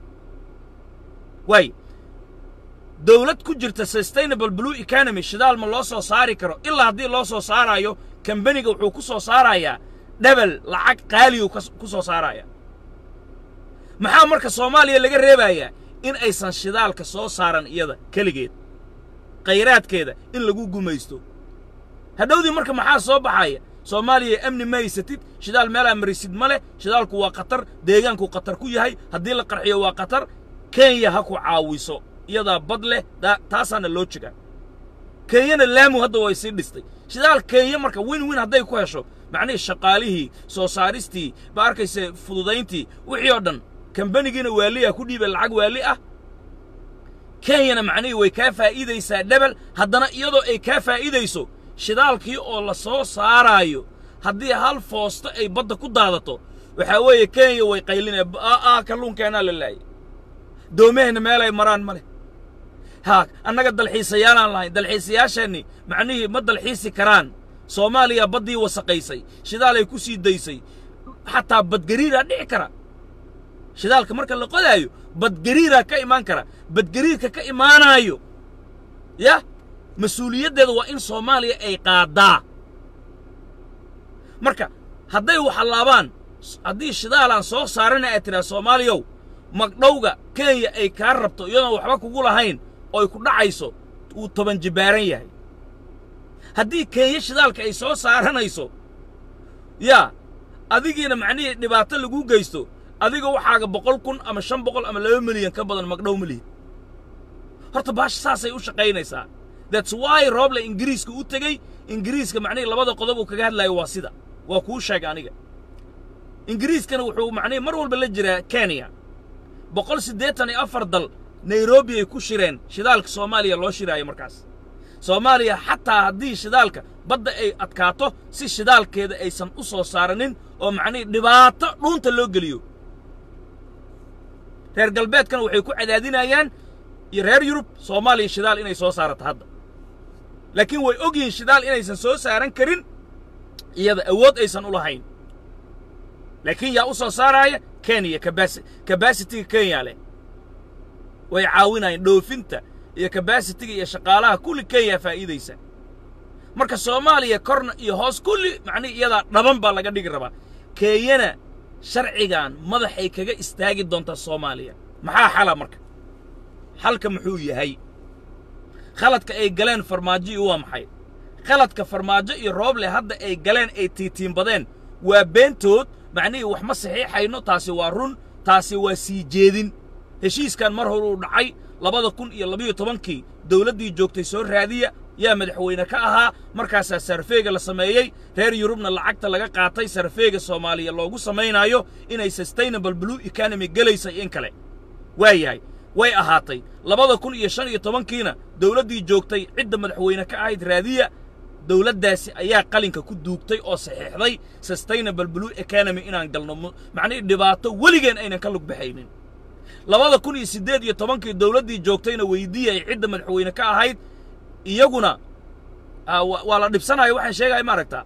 waay dawlad ku jirta sustainable blue economy shidaal ma loo soo saari karo ilaa haddii loo soo saaraayo kambaniga wuxuu ku soo saarayaa dhebel lacag qaaliyu ku soo saaraya maxaa marka soomaaliya laga reebayaa in aysan shidaalka soo saaran iyada keligeed khayraadkeeda in lagu gumaysto hadhowdii marka maxaa soo baxaya soomaaliya amni ma haysatid shidaal meelaa marisid ma leh shidaalku waa khatar deegaanku khatar ku yahay haddii la qarxiyo waa khatar kenya ha ku caawiso iyadaa bad leh taasaana loo jegaa kenyana laamu hadda way sii dhistay shidaal kenya marka win win hadday ku hesho macnihii shaqaalihii soo saaristii ba arkayse fududayntii wixii oo dhan kambanigiina waali ah ku dhiiba lacag waali ah kenyana macnihii way kaa faa'iidaysaa dhebel haddana iyadoo ay kaa faa'iidayso shidaalkii oo la soo saaraayo haddii hal foosto ay badda ku daadato waxaa weeye kenya way qaylinaya aa kalluunkeenaa la laayay doomaheenna meelay maraan ma leh haa annaga dalxiisayaalaan lahayn dalxiisayaasheenni macnihii ma dalxiisi karaan soomaaliya baddii wasaqaysay shidaalay ku sii daysay xataa badgariiraa dhici kara shidaalka marka la qodaayo badgariiraa ka imaan kara badgariirka ka imaanaayo yah mas-uuliyaddeeda waa in soomaaliya ay qaaddaa marka hadday waxallaabaan haddii shidaalaan soo saarana aad tidhaha soomaaliyow magdhowga kenya ay kaa rabto iyadoon waxba kugu lahayn oo ay ku dhacayso wuu toban jibbaaran yahay haddii kenya shidaalka ay soo saaranayso yaa adigiina macnihii dhibaato lagu geysto adiga waxaaga boqol kun ama shan boqol ama laba milyan ka badan magdhow ma lihid horta baasha saasay u shaqaynaysaa that's why rooble ingiriiska u tegey ingiriiska macnihii labada qodob uu kaga hadlaayo waa sida waa kuu sheega aniga ingiriiskana wuxuu macnihii mar walba la jiraa kenya boqol siddeetan iyo afar dal nairobi ay ku shireen shidaalka soomaaliya loo shiraayo markaas soomaaliya xataa haddii shidaalka badda ay adkaato si shidaalkeeda aysan u soo saaranin oo macnihii dhibaato dhuunta loo geliyo reer galbeedkana waxay ku cadaadinayaan iyo reer yurub soomaaliya shidaal inay soo saarato hadda laakiin way og yihiin shidaal inaysan soo saaran karin iyada awood aysan u lahayn laakiin yaa u soo saaraaya kenya kabasitiga kenya leh way caawinayaan dhoofinta iyo kabasitiga iyo shaqaalaha kulli kenya faa'iidaysa marka soomaaliya korna iyo hoos kulli macnihi iyadaa dhaban baa laga dhigi rabaa kenyana sharcigan madaxay kaga istaagi doontaa soomaaliya maxaa xala marka xalka muxuu yahay khaladka ay galeen farmaajo iyo waa maxay khaladka farmaajo iyo rooble hadda ay galeen ay tiitiinbadeen waa beentood macnihii wax ma saxiixayno taasi waa run taasi waa sii jeedin heshiiskan mar hore uu dhacay labada kun iyo labiyo tobankii dawladdii joogtay soo raadiya yaa madaxweyne ka ahaa markaasaa sarfeega la sameeyey reer yurubna lacagta laga qaatay sarfeega soomaaliya loogu samaynaayo inay sustainable blue economy gelaysa in kale waa yahay way ahaatay labada kun iyo shan iyo tobankiina dawladdii joogtay cidda madaxweyne ka ahayd raadiya dawladdaasi ayaa qalinka ku duugtay oo saxiixday sustainable blue economy inaan galno macnihii dhibaato weligeen aynan ka lug baxaynin labada kun iyo siddeed iyo tobankii dawladdii joogtayna weydiiyay cidda madaxweyne ka ahayd iyaguna waa la dhibsanayo waxaan sheegaya ma aragtaa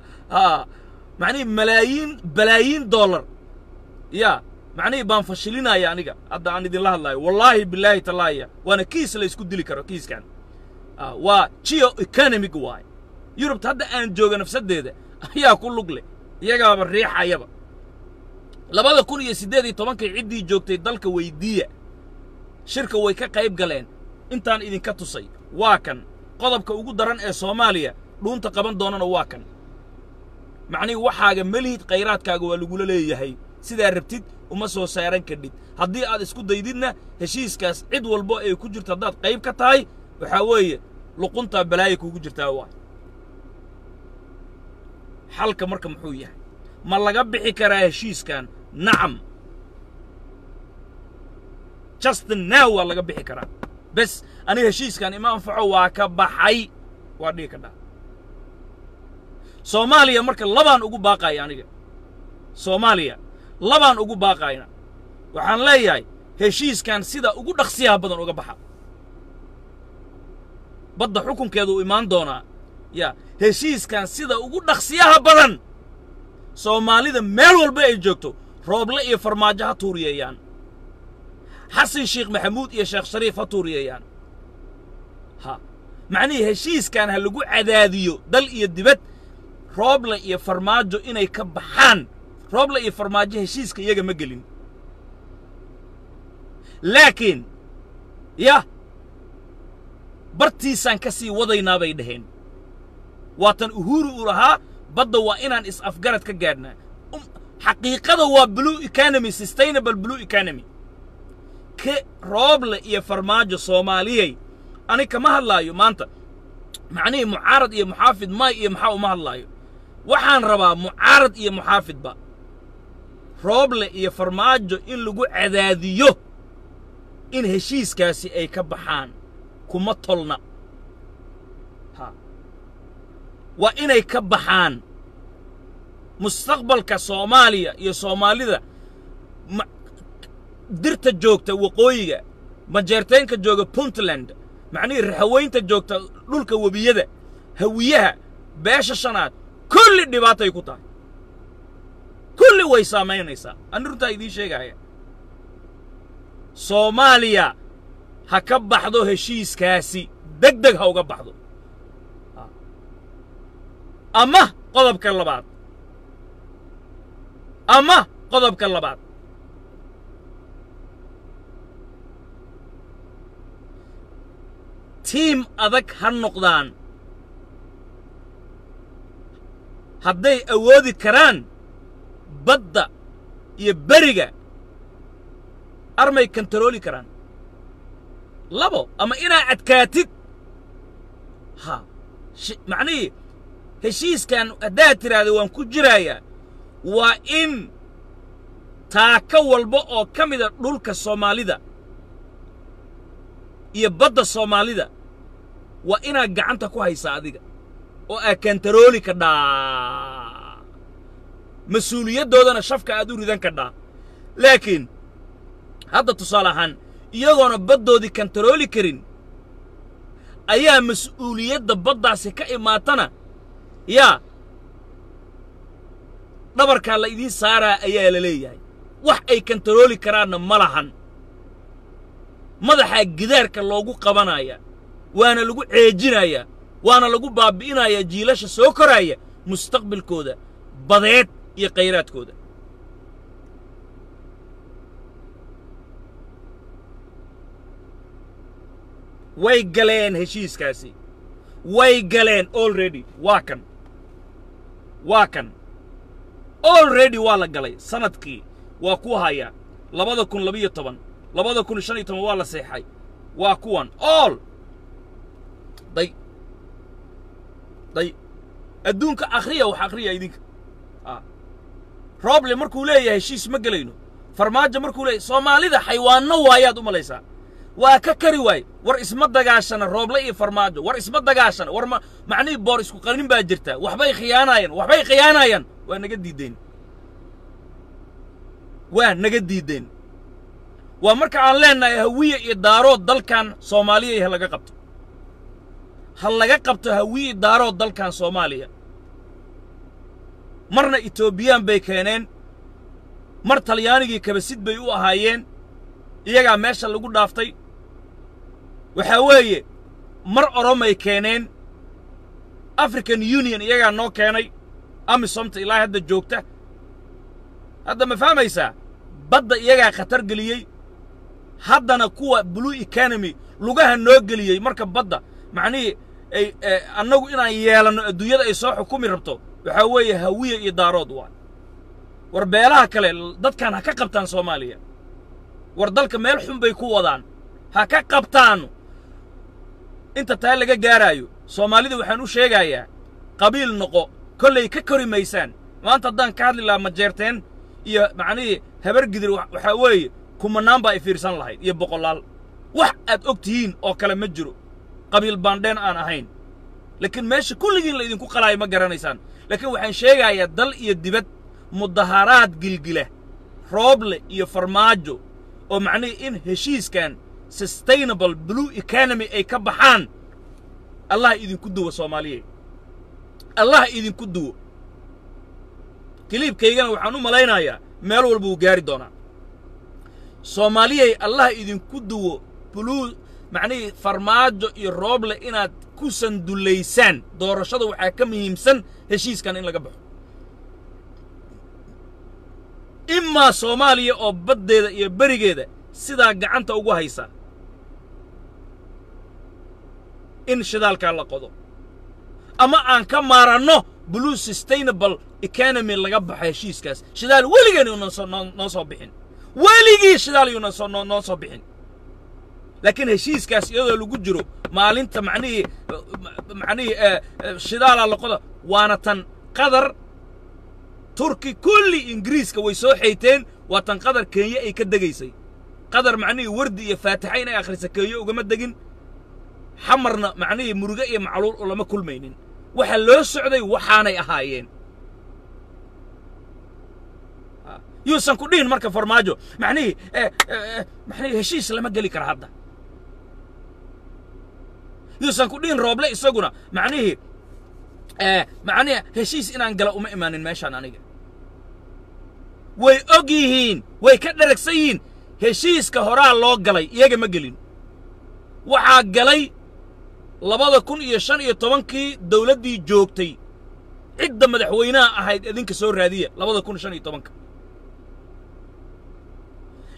macnihii malaayiin balaayiin dollar ya macnihii baan fashilinaya aniga hadda aan idinla hadlaayo wallaahi bilaahi tallaaya waana kiis la isku dili karo kiiskan waa geo economic waay yurubta hadda aan jooga nafsaddeeda ayaa ku lug leh iyagaaba riixayaba labada kun iyo siddeed iyo tobankii ciddii joogtay dalka weydiiya shirka way ka qayb galeen intaan idinka tusay waa kan qodobka ugu daran ee soomaaliya dhuunta qaban doonana waa kan macnihii waxaaga melihid khayraadkaaga waa lagula leeyahay sidaa rabtid uma soo saaran kadhid haddii aad isku daydidna heshiiskaas cid walbo ay ku jirto haddaad qayb ka tahay waxaa weeye luquntaa balaaya kuugu jirtaa waa xalka marka muxuu yahay ma laga bixi karaa heshiiskan nacam justin now waa laga bixi karaa bes aniga heshiiskan ima anfaco waa ka baxay waa dhihi kadhaa soomaaliya marka labaan ugu baaqaya aniga soomaaliya labaan ugu baaqayna waxaan leeyahay heshiiskan sida ugu dhaqsiyaha badan uga baxa badda xukunkeedu u imaan doonaa ya heshiiskan sida ugu dhaqsiyaha badan soomaalida meel walba ay joogto rooble iyo farmaajo ha tuuriyeeyaan xasan sheekh maxamuud iyo sheekh shariif ha tuuriyeeyaan ha macnihii heshiiskan ha lagu cadaadiyo dal iyo dibad rooble iyo farmaajo inay ka baxaan rooble iyo farmaajo heshiiska iyaga ma gelin laakiin yah bartiisaan ka sii wadaynaa bay dhaheen waatan uhuru uu lahaa badda waa inaan is-afgarad ka gaadhnaa xaqiiqada waa blue economy sustainable blue economy ke rooble iyo farmaajo soomaaliyey ani kama hadlaayo maanta macnihii mucaarad iyo muxaafid may iyo maxaa uma hadlaayo waxaan rabaa mucaarad iyo muxaafidba rooble iyo farmaajo in lagu cadaadiyo in heshiiskaasi ay ka baxaan kuma tolna ha waa inay ka baxaan mustaqbalka soomaaliya iyo soomaalida dirta joogta waqooyiga majeerteenka jooga puntland macnihii raxaweynta joogta dhulka webiyada hawiyaha beesha shanaad kulli dhibaatay ku tahay kulli way saamaynaysaa ani runtaa idiin sheegaya soomaaliya ha ka baxdo heshiiskaasi deg deg ha uga baxdo ama qodobka labaad ama qodobka labaad tiim adag ha noqdaan hadday awoodi karaan badda iyo beriga armay kantarooli karaan labo ama inaa adkaatid ha macnihii heshiiskan haddaad tidhaahda waan ku jiraayaa waa in taaka walba oo ka mida dhulka soomaalida iyo badda soomaalida waa inaad gacanta ku haysaa adiga oo aad kantarooli kadhaa mas-uuliyaddoodana shafka aad u ridan kadhaa laakiin hadda tusaale ahaan iyagoona baddoodii kantarooli karin ayaa mas-uuliyadda baddaasi ka imaatana yaa dhabarkaa la idiin saaraa ayaa la leeyahay wax ay kantarooli karaanna ma lahan madaxaa gidaarka loogu qabanaya waana lagu ceejinayaa waana lagu baabbi'inayaa jiilasha soo koraaya mustaqbalkooda badeed iyo khayraadkooda way galeen heshiiskaasi way galeen already waa kan waa kan already waa la galay sanadkii waa ku hayaa labada kun labiyo toban labada kun shan iyo toban waa la seexay waa kuwan all day day adduunka akhriya wax akhriya idinka rooble markuu leeyahay heshiis ma gelayno farmaajo markuu leeyahay soomaalida xaywaanno waayaad u malaysaa waa ka kari waay war isma dagaashana rooble iyo farmaajo war isma dagaashana war ma macnihii boor isku qanin baa jirta waxbay khiyaanaayaan waxbay khiyaanaayaan waa naga diideen waa naga diideen waa marka aan leennahay hawiye iyo daarood dalkan soomaaliya ha laga qabto ha laga qabto hawiye daarood dalkan soomaaliya marna etoobiyaan bay keeneen mar talyaanigii kabasid bay u ahaayeen iyagaa meesha lagu dhaaftay waxaa weeye mar oromay keeneen african union iyagaa noo keenay amisomta ilaa hadda joogta hadda ma fahmaysaa badda iyagaa khatar geliyey haddana kuwa blue economy lugaha noo geliyey marka badda macnihii ay annagu inaan yeelanno adduunyada ay soo xukumi rabto waxaa weeye hawiye iyo daarood waa war beelaha kale dadkan ha ka qabtaan soomaaliya war dalka meel xun bay ku wadaan ha ka qabtaan inta taa laga gaaraayo soomaalida waxaan u sheegayaa qabiil noqo kollay ka kori maysaan maanta haddaan ka hadli lahaa majeerteen iyo macnihii habar gidir waxaa weeye kumanaan baa i fiirsan lahayd iyo boqolaal wax aad og tihiin oo kale ma jiro qabiil baandheen aan ahayn laakiin meesha kulligiin la idinku qalaayo ma garanaysaan laakiin waxaan sheegayaa dal iyo dibad mudaharaad gilgila rooble iyo farmaajo oo macnihii in heshiiskan sustainable blue economy ay ka baxaan allah idinku duwo soomaaliyeed allah idinku duwo kiliibkaygana waxaan u malaynayaa meel walba uu gaari doonaa soomaaliyey allah idinku duwo blue macnihii farmaajo iyo rooble inaad ku sandullaysaan doorashada waxaa ka muhiimsan heshiiskan in laga baxo imaa soomaaliya oo baddeeda iyo berigeeda sidaa gacanta ugu haysa in shidaalkaa la qodo ama aan ka maaranno blue sustainable economy laga baxo heshiiskaas shidaal weligeen yuunan soo noo noo soo bixin weligii shidaal yuunan soo noo noo soo bixin laakiin heshiiskaas iyadoo lagu jiro maalinta macnihii macnihii shidaalaa la qodo waana tan qadar turki kulli ingiriiska way soo xayteen waa tan qadar kenya ay ka degaysay qadar macnihii wardi iyo faatixa inay akhrisa kenya ugama degin xamarna macnihii muruge iyo macluul ulama kulmaynin waxa loo socday waxaanay ahaayeen yuusan ku dhihin marka farmaajo macnihii macnihii heshiis lama geli kara hadda yuusan ku dhihin rooble isaguna macnihii macnihi heshiis inaan gala uma imaanin meeshaan aniga way og yihiin way ka dheragsan yihiin heshiiska horaa loo galay iyaga ma gelin waxaa galay labada kun iyo shan iyo tobankii dawladdii joogtay cidda madaxweynaha ahayd idinka soo raadiya labada kun shan iyo tobanka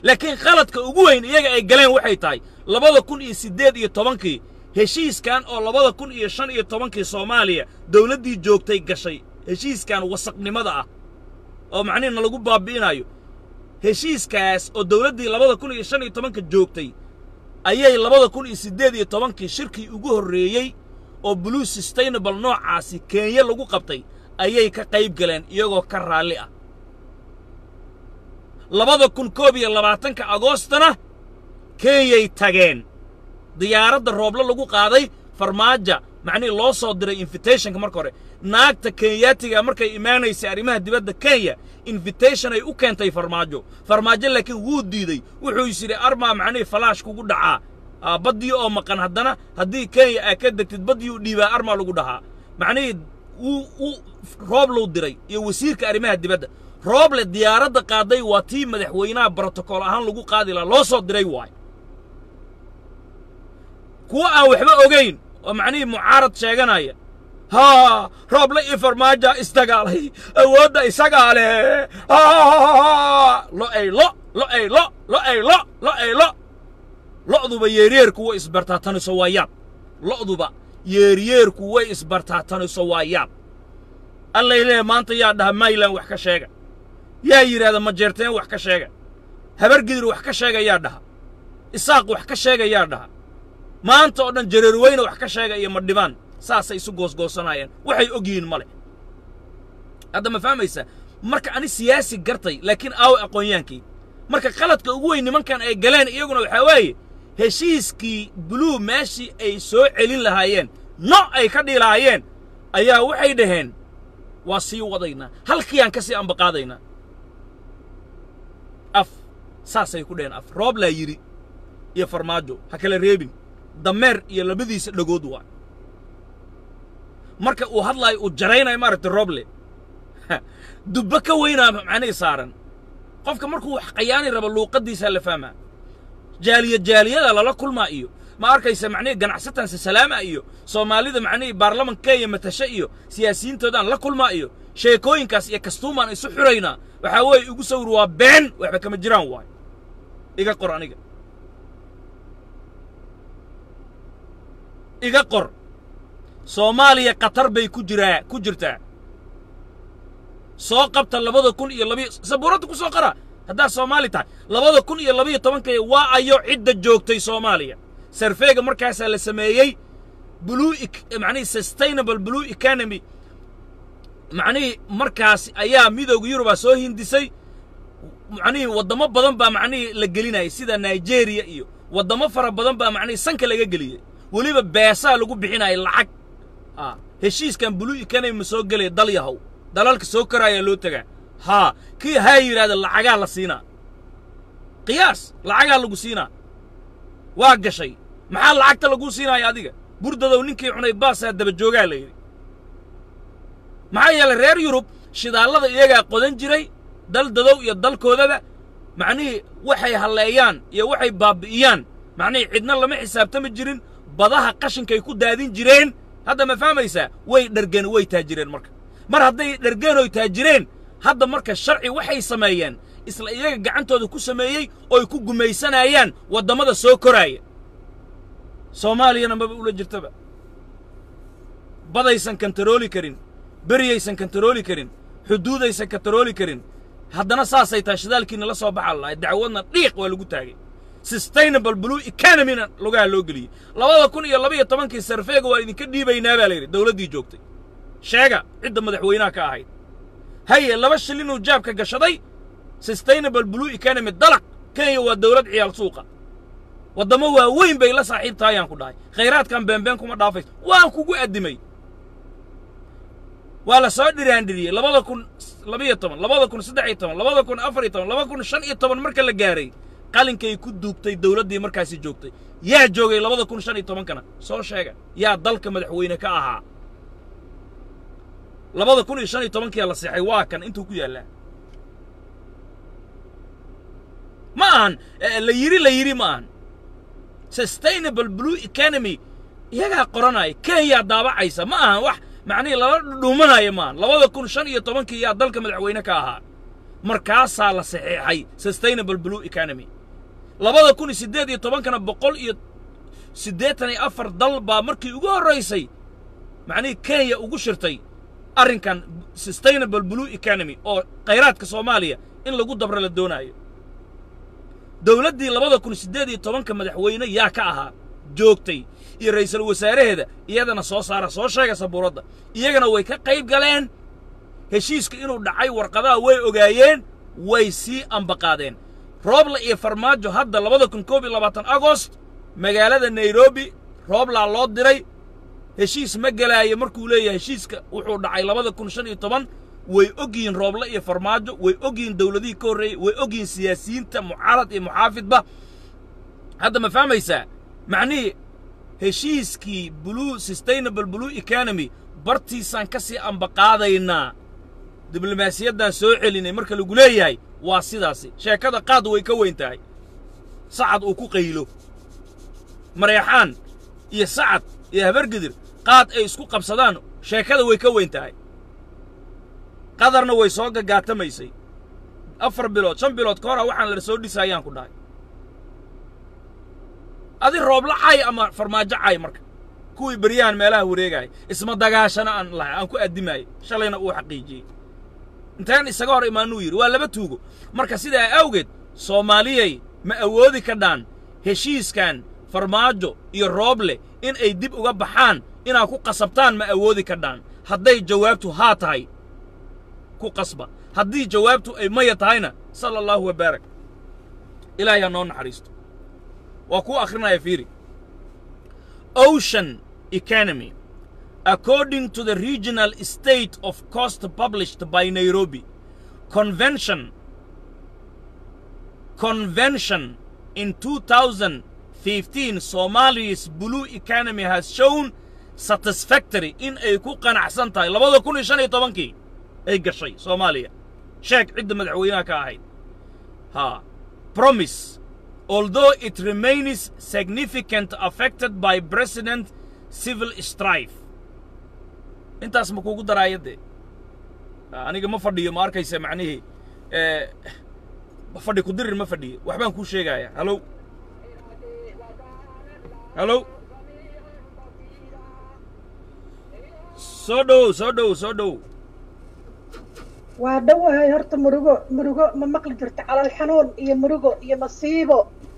laakiin khaladka ugu weyn iyaga ay galeen waxay tahay labada kun iyo siddeed iyo tobankii heshiiskan oo labada kun iyo shan iyo tobankii soomaaliya dawladdii joogtay gashay heshiiskan wasaqnimada ah oo macnihiina lagu baabi'inayo heshiiskaas oo dawladdii labada kun iyo shan iyo tobanka joogtay ayay labada kun iyo siddeed iyo tobankii shirkii ugu horreeyey oo blue sustainable noocaasi kenya lagu qabtay ayay ka qayb galeen iyagoo ka raalli ah labada kun koob iyo labaatanka agoostana kenyay tageen diyaaradda rooblo lagu qaaday farmaaja macnihii loo soo diray invitationka marka hore naagta kenyaatiga markay imaanaysay arrimaha dibadda kenya invitation ay u keentay farmaajo farmaajo laakiin wuu diidey wuxuu is yidhi armaa macnihii falaash kugu dhacaa baddii oo maqan haddana haddii kenya aa ka degtid baddii u dhiibaa armaa lagu dhahaa macnihii wuu uu rooblow diray iyo wasiirka arrimaha dibadda rooble diyaaradda qaaday waa tii madaxweynaha brotokool ahaan lagu qaadi lahaa loo soo diray waay kuwa aan waxba ogayn oo macnihii mucaarad sheeganaya haa rooble iyo farmaaja isdagaalay awoodda isagaa leh lo ay lo lo ay lo lo ay lo lo ay lo lo'duba yeeryeerku way isbartaataniso waa yaab lo'duba yeeryeerku way isbartaataniso waa yaab allay leeya maanta yaa dhaha maylan wax ka sheega yaa yidhaahda majeerteen wax ka sheega habargidir wax ka sheega yaa dhaha isaaq wax ka sheega yaa dhaha maanta oo dhan jareerweyne wax ka sheega iyo madhibaan saasay isu goosgoosanayeen waxay og yihiin ma leh hadda ma fahmaysaa marka ani siyaasi gartay laakiin aawe aqoonyaankii marka qaladka ugu weyn nimankan ay galeen iyaguna waxaa weeye heshiiskii buluu meeshii ay soo celin lahaayeen no ay ka dhilaayeen ayaa waxay dhaheen waa sii wadaynaa halkiiyaan ka sii ambaqaadaynaa af saasay ku dhaheen af rooblaa yidhi iyo farmaajo ha kala reebin dameer iyo labadiisa dhagood waa marka uu hadlaayo uu jaraynayo maaragtay rooble dubbo ka weynaa macnihii saaran qofka markuu wax qayaani rabo luuqaddiisaa la fahmaa jaaliya jaaliyada lala kulmaa iyo ma arkaysa macnihii ganacsatansa salaama iyo soomaalida macnihii baarlaman kenya matashe iyo siyaasiyiintoodaan la kulmaa iyo sheekooyinkaas iyo kastuumaan isu xuraynaa waxaa weeye igu sawir waa been waxba kama jiraan waay iga qor aniga iga qor soomaaliya khatar bay ku jiraa ku jirtaa soo qabta labada kun iyo labiyo sabuuradda ku soo qara haddaad soomaali tahay labada kun iyo labiyo tobankay waa ayo cidda joogtay soomaaliya sarfeega markaasaa la sameeyey blue macnihii sustainable blue economy macnihii markaas ayaa midooda yurubaa soo hindisay macnihii waddamo badan baa macnihii la gelinayay sida nigeria iyo waddamo fara badan baa macnihii sanka laga geliyey weliba beesaa lagu bixinaya lacag a heshiiskan blue economy ma soo gelaya dal yahow dalalka soo koraayaa loo tegaa haa kii haa yidhahda lacagaa la siinaa qiyaas lacagaa lagu siinaa waa gashay maxaa lacagta laguu siinaaya adiga burdadow ninkii cunay baasaa daba joogaa la yidhi maxaa yeelay reer yurub shidaallada iyagaa qodan jiray dal dadow iyo dalkoodaba macnihii waxay halleeyaan iyo waxay baabbi'iyaan macnihii cidna lama xisaabtami jirin badaha qashinkay ku daadin jireen hadda ma fahmaysaa way dhergeen way taajireen marka mar hadday dhergeen oy taajireen hadda marka sharci waxay sameeyeen isla iyaga gacantooda ku sameeyey ooy ku gumaysanayaan waddamada soo koraaya soomaaliyana maba ula jirtaba badaysan kantarooli karin beriyaysan kantarooli karin xuduudaysan kantarooli karin haddana saasay tahay shidaalkiina la soo baxa lahay dacwadna dhiiq waa lagu taagay sustainable blue economyna lugaha loo geliyey labada kun iyo labaiyo tobankii sarfeega waa idinka dhiibaynaa baa la yidhi dawladdii joogtay sheega cidda madaxweynaha ka ahayd haye laba shilinuu jaabka gashaday sustainable blue economy dalaq kenya waa dawlad ciyaal suuqa waddamo waaweyn bay la saaxiib tahay aan ku dhahay khayraadkan beenbeen kuma dhaafayso waan kugu addimay waa la soo dhiraandhiriyey labada kun labiyo toban labada kun saddex iyo toban labada kun afar iyo toban laba kun shan iyo toban marka la gaaray qalinkay ku duugtay dawladdii markaasi joogtay yaa joogay labada kun shan iyo tobankana soo sheega yaa dalka madaxweyne ka ahaa labada kun iyo shan iyo tobankiyaa la seexay waa kan intuu ku yaallaa ma ahan la yidhi la yidhi ma ahan sustainable blue economy iyagaa qoranaya kenyaa daabacaysa ma ahan wax macnihii lala dhudhuumanaya maahan labada kun shan iyo tobankii yaa dalka madaxweyne ka ahaa markaasaa la saxeexay sustainable blue economy labada kun iyo siddeed iyo tobankana boqol iyo siddeetan iyo afar dal baa markii ugu horraysay macnihii kenya ugu shirtay arrinkan sustainable blue economy oo khayraadka soomaaliya in lagu dabra la doonaayo dowladdii labada kun siddeed iyo tobanka madaxweyne yaa ka ahaa joogtay iyo ra'iisul wasaaraheeda iyadana soo saara soo sheega sabuuradda iyagana way ka qayb galeen heshiiska inuu dhacay warqadaha way ogaayeen way sii ambaqaadeen roobla iyo farmaajo hadda labada kun koob iyo labaatan agost magaalada nairobi rooblaa loo diray heshiis ma gelaayo markuu leeyahay heshiiska wuxuu dhacay labada kun shan iyo toban way ogyihiin rooble iyo farmaajo way ogyihiin dowladihii ka horreeyey way ogyihiin siyaasiyiinta mucaarad iyo muxaafidba hadda ma fahmaysaa macnihii heshiiskii blue sustainable blue economy bartiisaan ka sii ambaqaadaynaa diblomaasiyaddaan soo celinay marka lagu leeyahay waa sidaasi sheekada qaad way ka weyn tahay sacad uu ku qaylo mareexaan iyo sacad iyo habargidir qaad ay isku qabsadaan sheekada way ka weyn tahay qadarna way soo gagaatamaysay afar bilood shan bilood ka hora waxaan la soo dhisaayaan ku dhahay adi roobla cay ama farmaajo cay marka kuwii beryahan meelaha wareegaaya isma dagaashana aan lahay aan ku addimaayay shalayna uu xaqiijiyey intaan isaga hor imaanuu yidhi waa laba tuugo marka sidaa awgeed soomaaliyay ma awoodi kadhaan heshiiskan farmaajo iyo rooble in ay dib uga baxaan inaad ku qasabtaan ma awoodi kadhaan hadday jawaabtu haa tahay ku qasba haddii jawaabtu ay maya tahayna sala allahu wabaarak ilaahay ha noo naxariisto waa kuu akhrinaya fiiri ocean economy according to the regional state of cost published by Nairobi convention convention in 2015 Somalia's blue economy has shown satisfactory in ay ku qanacsan tahay labada kun iyo shan iyo tobankii ay gashay Soomaaliya sheeg cidda madaxweynaha ka ahayd ha promise although it remains significant affected by president civil strife intaas ma kugu daraayadee aniga ma fadhiyo ma arkaysa macnihii fadhi ku dirir ma fadhiyo waxbaan kuu sheegaya halow halow soo dhow soo dhow soo dhow waa dhowahay horta murugo murugo ma maqli jirto calool xanuun iyo murugo iyo masiibo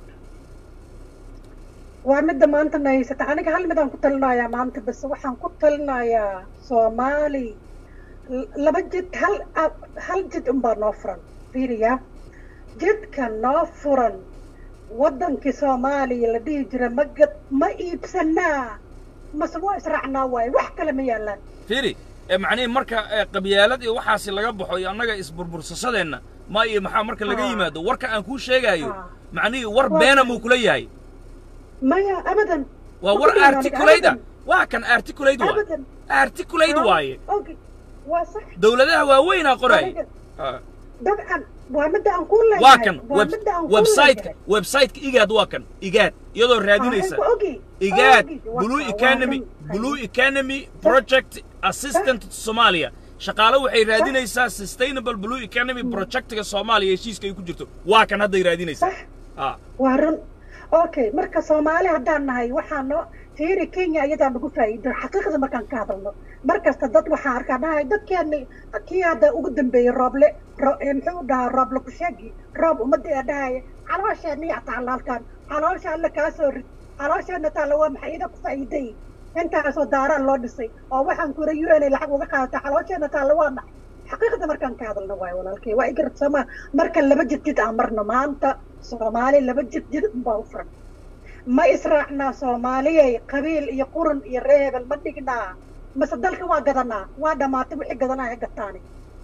waa midda maanta na haysata aniga hal midaan ku talinayaa maanta bas waxaan ku talinayaa soomaali laba jid hal hal jid unbaa noo furan fiiriya jidka noo furan waddankii soomaaliya la dhihi jira ma gad ma iibsanaa mase waa israacnaa waaye wax kale ma yaallaan fiiri macnihii marka qabyaalad iyo waxaasi laga baxo iyo annaga isburbursashadeenna ma iyo maxaa marka laga yimaado warka aan kuu sheegaayo macnihii war beena muu kula yahay maya abadan waa war articulate ah waa kan articulate waaye abadan articulate waaye okay waa sax dowladaha waaweynaa qoraaya Aniga- dabcan waa midda aan ku leeyahay waa kan waa web- midda aan ku websiteka leeyahay. websiteka igaad waa kan igaad iyadoo raadinaysa Aniga ogi igaad ogi. Waa- blue waa economy run. blue economy project assistant to somalia shaqaale waxay raadinaysaa sustainable blue economy projectga soomaaliya heshiiska ay ku jirto waa kan hadday raadinaysaa sax ah waa run okay marka soomaali haddaan nahay waxaa noo fiiri kenya iyadaa nagu faa'iido xaqiiqda markaan ka hadalno mar kasta dad waxaa arkaa dhahay dadkeeni kii hadda ugu dambeeyey rooble ro- eh, muxuu dhahaa rooble kusheegi roob ummadda ee dhahaya caloosheena yaa taalla halkan caloosha alla kaa soo rid caloosheena taalla waa maxay ida ku faa'iiday intaasoo daaraan loo dhisay oo waxaan kura u n lacag uga qaadata caloosheena taalla waa maxay xaqiiqda markaan ka hadalno waayo walaalkay waa igarad sooma marka laba jid jid aan marno maanta soomaali laba jid jid unbaa u furan ma israacnaa soomaaliyay qabiil iyo qurun iyo reebel ma dhignaa mase dalka waa gadanaa waa dhammaatay wixii gadanaa he gataani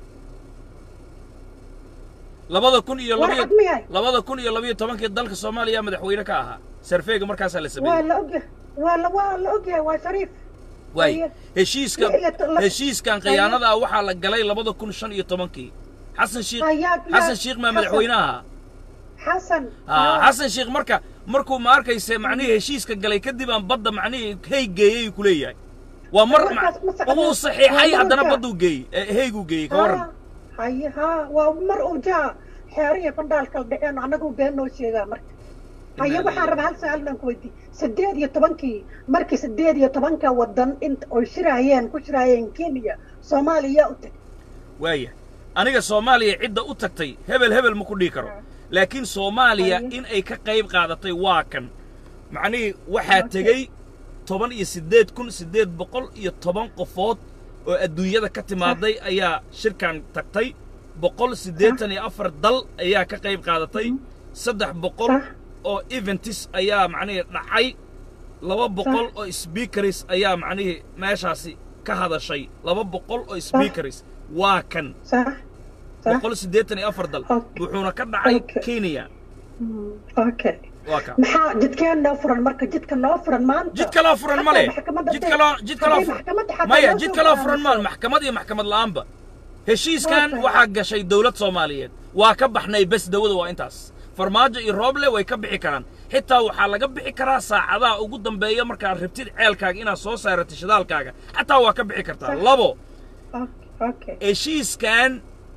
labada kun iyo war labiyo cad miyahay labada kun iyo labiyo tobankii dalka soomaaliya madaxweyne ka ahaa sarfeega markaasaa la waa sameeyey la ogyahay waa la waa la ogyahay waa shariif waay Haye. heshiiska Lix iyo to- laba- heshiiskan khiyaanada ah waxaa la galay labada kun shan iyo tobankii xasan shiikh Hayaa- xasan yaa- shiikh maa Xasan. madaxweyne ahaa xasan Ah, yaa. xasan sheekh marka markuu ma arkayse macnihii heshiiska galay kadib aan badda macnihii hey geeyey ku leeyahay waa mar Markaas ma saxda. uu saxiixay Waa haddana marka. badduu geeyey ee heyguu geeyey ka warran haa haye haa waa mar uu jaa xeeriya fandhaalkala dhexeen anagu been noo sheegaa marka haya waxaan rabaa hal su-aal baan ku weydiiyey sideed iyo tobankii markii sideed iyo tobanka wadan int oy shiraayeen ku shiraayeen kenya soomaaliya u tag waaya aniga soomaaliya cidda u tagtay hebel hebel ma ku dhihi karo laakiin soomaaliya Haye. in ay ka qayb qaadatay waa kan macnihii waxaa tegey toban iyo siddeed kun siddeed boqol iyo toban qofood oo adduunyada ka timaaday ayaa shirkan tagtay boqol siddeetan iyo afar dal ayaa ka qayb qaadatay saddex boqol Sax. oo eventis ayaa macnihii dhacay laba boqol oo speakeris ayaa macnihii meeshaasi ka hadashay laba boqol oo speakeris waa kan sax sax boqol siddeetan iyo afar dal Okay. wuxuuna ka dhacay Okay. kenya Mm, okay waa ka maxaa jidkeen noo furan marka jidka noo furan maanta jid kaloo furan ma leh Xataa maxkamadda jid dee- kaloo jid kaloo haddii furan maxkamadda xataa maya loo jid soo kaloo furan ma go'aamiso. maxkamad iyo maxkamad la'aanba heshiiskan Okay. waxaa gashay dowlad soomaaliyeed waa ka baxnay bes dawada waa intaas farmaajo iyo rooble way ka bixi karaan xitaa waxaa laga bixi karaa saacadaha ugu dambeeya markaad rabtid ceelkaaga inaad soo saarata shidaalkaaga xataa waa ka bixi kartaa Sax. labo Okay, okay heshiiskan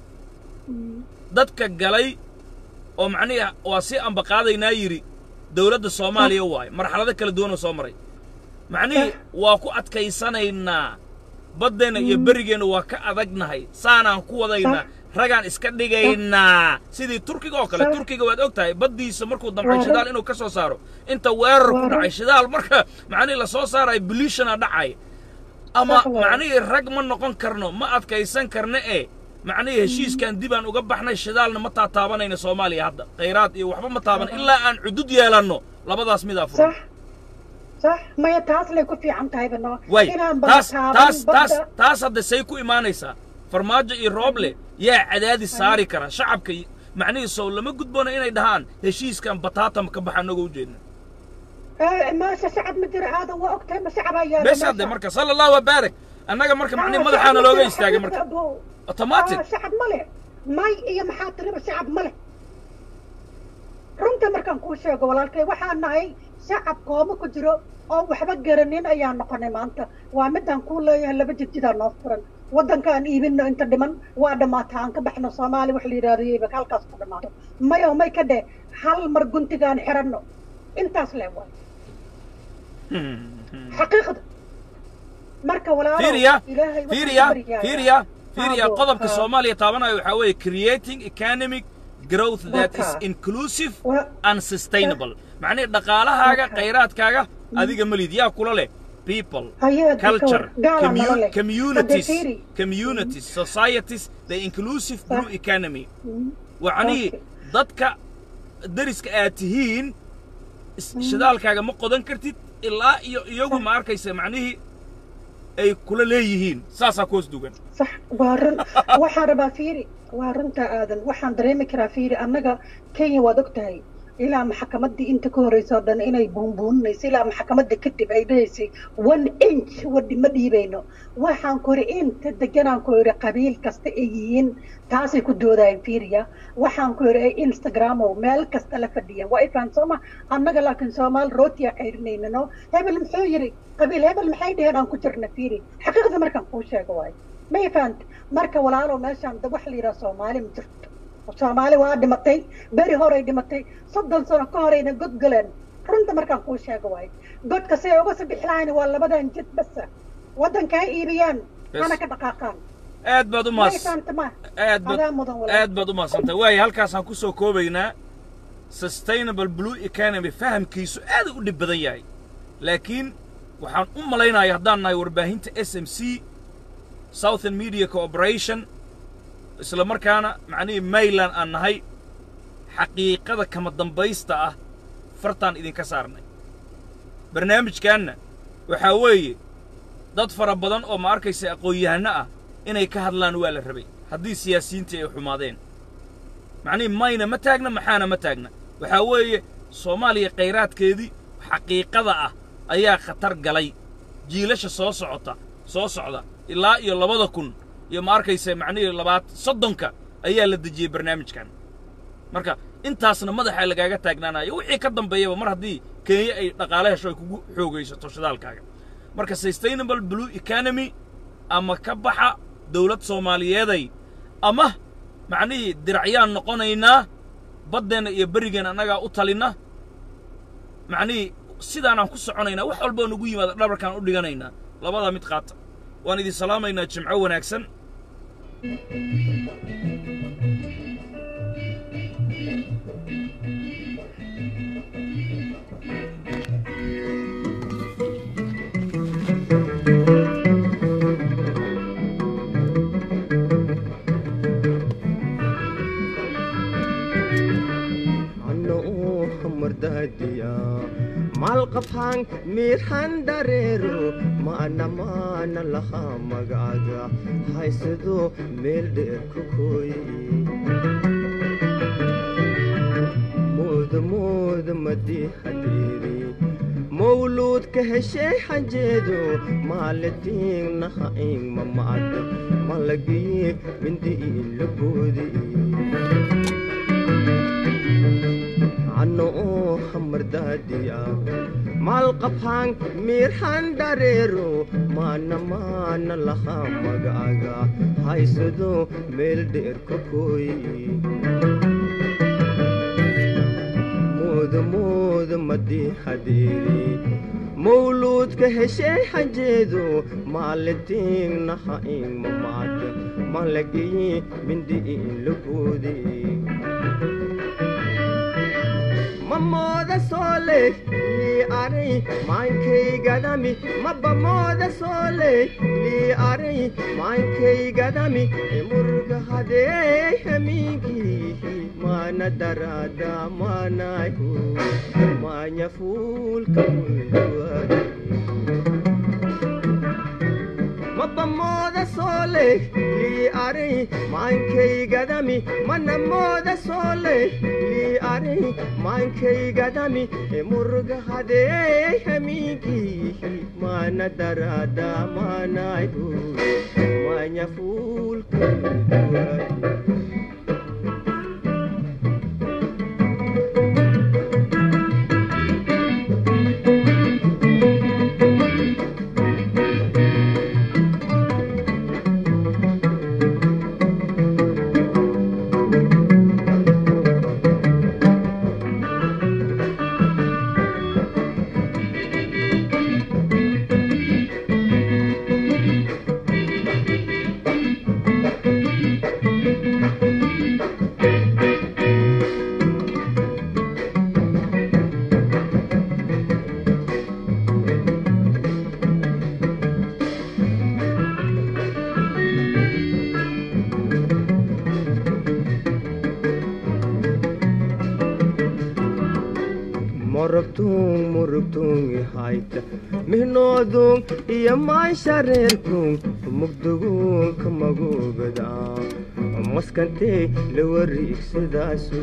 Mm, dadka galay oo macnihi waa si ambaqaadaynaa yidhi dowladda soomaaliya waaye marxalado kala duwanoo soo maray macnihii waa ku adkaysanaynaa baddeenna iyo berigeenna waa ka adagnahay saanaan ku wadaynaa ragaan iska dhigaynaa sidii turkiga oo kale Sax. turkiga waad og tahay baddiisa markuu damcay Waa shidaal run. inuu ka soo saaro inta weerar ku Waa dhacay run. shidaal marka macnihii lasoo saarayo bilishana dhacay ama Sax waaye. macnihii rag ma noqon karno ma adkaysan karno ee macnihii heshiiskan dibaan uga baxnay shidaalna ma taataabanayno soomaaliya hadda khayraad iyo waxba ma taaban ilaa aan cudud yeelanno labadaas midaa furan sax sax maya taas lay ku fiican tahay bano way inaan taas badtaaban taas taas badda taas hadda say ku imaanaysaa farmaajo iyo rooble yaa cadaadis saari kara shacabka iyo- macnihii sow lama gudboona inay dhahaan heshiiskan bataatam ka baxa anagoo ujeedna Eh, maasha shacab ma jiro aadan waa ogtahay ma shacab ayaa bes hadde marka sala allahu wabaarak annaga marka macnihi madaxaana looga istaagay marka automatic shacab ma leh may iyo maxaa tiriba shacab ma leh runta markaan kuu sheego walaalkay waxaan nahay shacab kooma ku jiro oo waxba garanin ayaan noqonay maanta waa midaan kuu leeyahay laba jidjidaa noo furan waddankaan iibino inta dhiman waa dhammaata aan ka baxno soomaali wax la yidhahdo yeyba halkaas ku dhammaato may oo may ka dheh hal mar guntigaan xiranno intaas le waay xaqiiqda marka walaalo fiiriya ilaahay waxaan fiiriya ka baryayaa. fiiriya fiiriya Haabo, qodobka haa. soomaaliya taabanaya waxaa weeye creating economic growth that is Waka. inclusive Wa- and sustainable macnihi dhaqaalahaaga Waka. khayraadkaaga adiga malid yaa kula leh people Hayaa dadka culture war- gaala commu- nala leh. communities Hadda fiiri. communities societies the inclusive blue Sax. economy Mm. wacnihii Okay. dadka deriska aad tihiin is- shidaalkaaga ma qodan kartid ilaa iyo iyagu ma arkaysa macnihii ay kula leeyihiin saasaa koos dugan sax waa run waxaan rabaa fiiri waa runta aadan waxaan dareemi karaa fiiri annaga kenya waad og tahay ilaa maxkamaddii inta ka horreysa oo dhan inay buunbuuninayso ilaa maxkamadda kadib ay dhahaysay one inch wadhi ma dhiibayno waxaan ku yidhi inta deganaan ku yidhi qabiil kasta ay yihiin taasay ku doodayeen fiiriya waxaan ku yidhi ay instagramow meel kasta la fadhiyeen waa ifaan sooma annaga laakiin soomaali rootiya qayrinayno hebel muxuu yidhi qabiil hebel maxay dheheen aan ku jirna fiiri xaqiiqda markaan kuu sheego waayo ma ifahant marka walaalow meeshaan da wax la yidhaha soomaali ma jirto soomaali waa dhimatay beri horay dhimatay soddon sano ka horayna god galeen runta markaan kuu sheego waayo godka si ay uga sibix lahayn waa labadan jid basa waddanka ha iibiyaan Bes. hana ka dhaqaaqaan aad baad u ma maas ifahanta ma aad baad adaa mudan walaal aad baad u maadsantahay waayo halkaasaan ku soo koobaynaa sustainable blue economy fahamkiisu aad u dhib badan yahay laakiin waxaan u malaynaya haddaan nahay warbaahinta s m c southern media cooperation isla markaana macnihii mayland aan nahay xaqiiqada kama dambaysta ah fartaan idinka saarnay barnaamijkaanna waxaa weeye dad fara badan oo ma arkaysa aqoon-yahanno ah inay ka hadlaan waa la rabay haddii siyaasiyiintii ay xumaadeen macnihii mayna ma taagna maxaana ma taagna waxaa weeye soomaaliya khayraadkeedii xaqiiqada ah ayaa khatar galay jiilasha soo socota soo socda ilaa iyo labada kun iyo ma arkaysa macnihii labaat soddonka ayaa la dejiyey barnaamijkan marka intaasna madaxa lagaaga taagnaanayo wixii ka dambeeyaba mar haddii kenya ay dhaqaale hesho ay kugu xoogaysato shidaalkaaga marka sustainable blue economy ama ka baxa dawlad soomaaliyeeday ama macnihii diracyaan noqonaynaa baddeenna iyo berigeenna annagaa u talinna macnihii sidaanaan ku soconaynaa wax walboo nagu yimaada dhabarkaan u dhiganaynaa labadaa mid qaata waan idin salaamaynaa jimco wanaagsan malqafhan miirhan dareero maana maana laha magacaga haysado meel dheer ku kooye mooda mooda madii hadeeri mawluudka heshey xanjeedo maalitiin naha in mamacda malagiye mindi la boodi oo hamardaadiya maalqabhaan miirhan dareero maana maana laha magacaga haysado meel dheer ka kooye mooda mooda madii hadeeri mawluudka heshey xanjeedo maalitiin naha in mamacda malagiye mindi la boodi mamooda soole lii aray maankaygadami mabamooda soole lii aray maankaygadami emurga hadee hamiinkiihi maana daraada maanayhu maanya fuulka mulduwadi mabamooda soole lii aray maankaygadami manamooda soole lii aray maankaygadami emurga hadee hamiinkiihi maana daraada maanayhu maanya fuulka mulduwadi morogtung murugtung ihayta mihnoodung iyo maanshareerkung mugdugung kamagugada maskantee la wariigsadaasu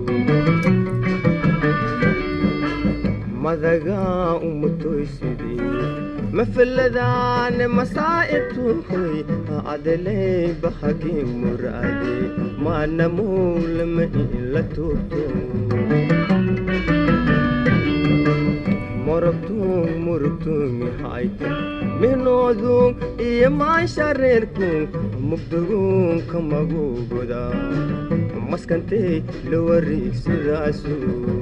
madagaa umutoysidii mafaladaane masaa'ibtuhoy adeley bahagii muraade maanamuulama in la tuurto morogtung murugtung ihayta mihnoodung iyo maanshareerkung mugdugung kamagugoda maskantee la wariigsadaasu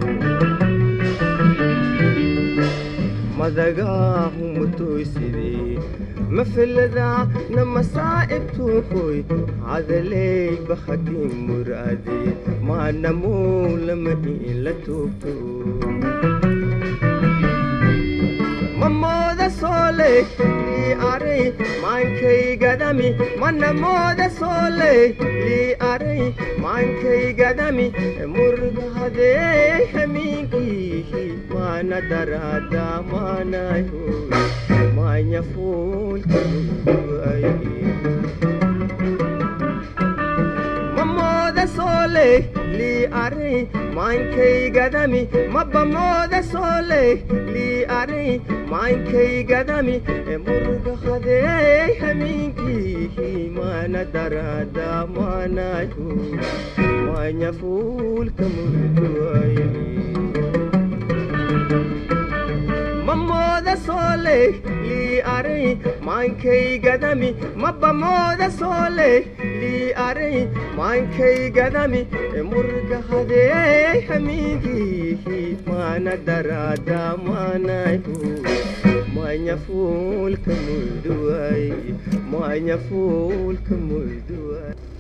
madagaa umutoysidii mafaladaa na masaa'ibtuhoy cadaley bahagii muraade maanamuulama in la tuugto mamooda soole lii aray maankaygadami manamooda soole lii aray maankaygadami murga hadee hamiinkiihi maana daraada maanayo maanya fuulka mulduwaye mamooda soole lii aray maankaygadami mabamooda soole lii aray maankaygadami emurga hadee hamiinkiihi maana daraada maanayo maanya fuulka mulduwaye mamooda sooley lii ari maankaygadami mabamooda sooley lii ari maankaygadami murga hadeey hamiingihi maana daraada maanayhu maanya fuulka mulduway maanya fuulka mulduway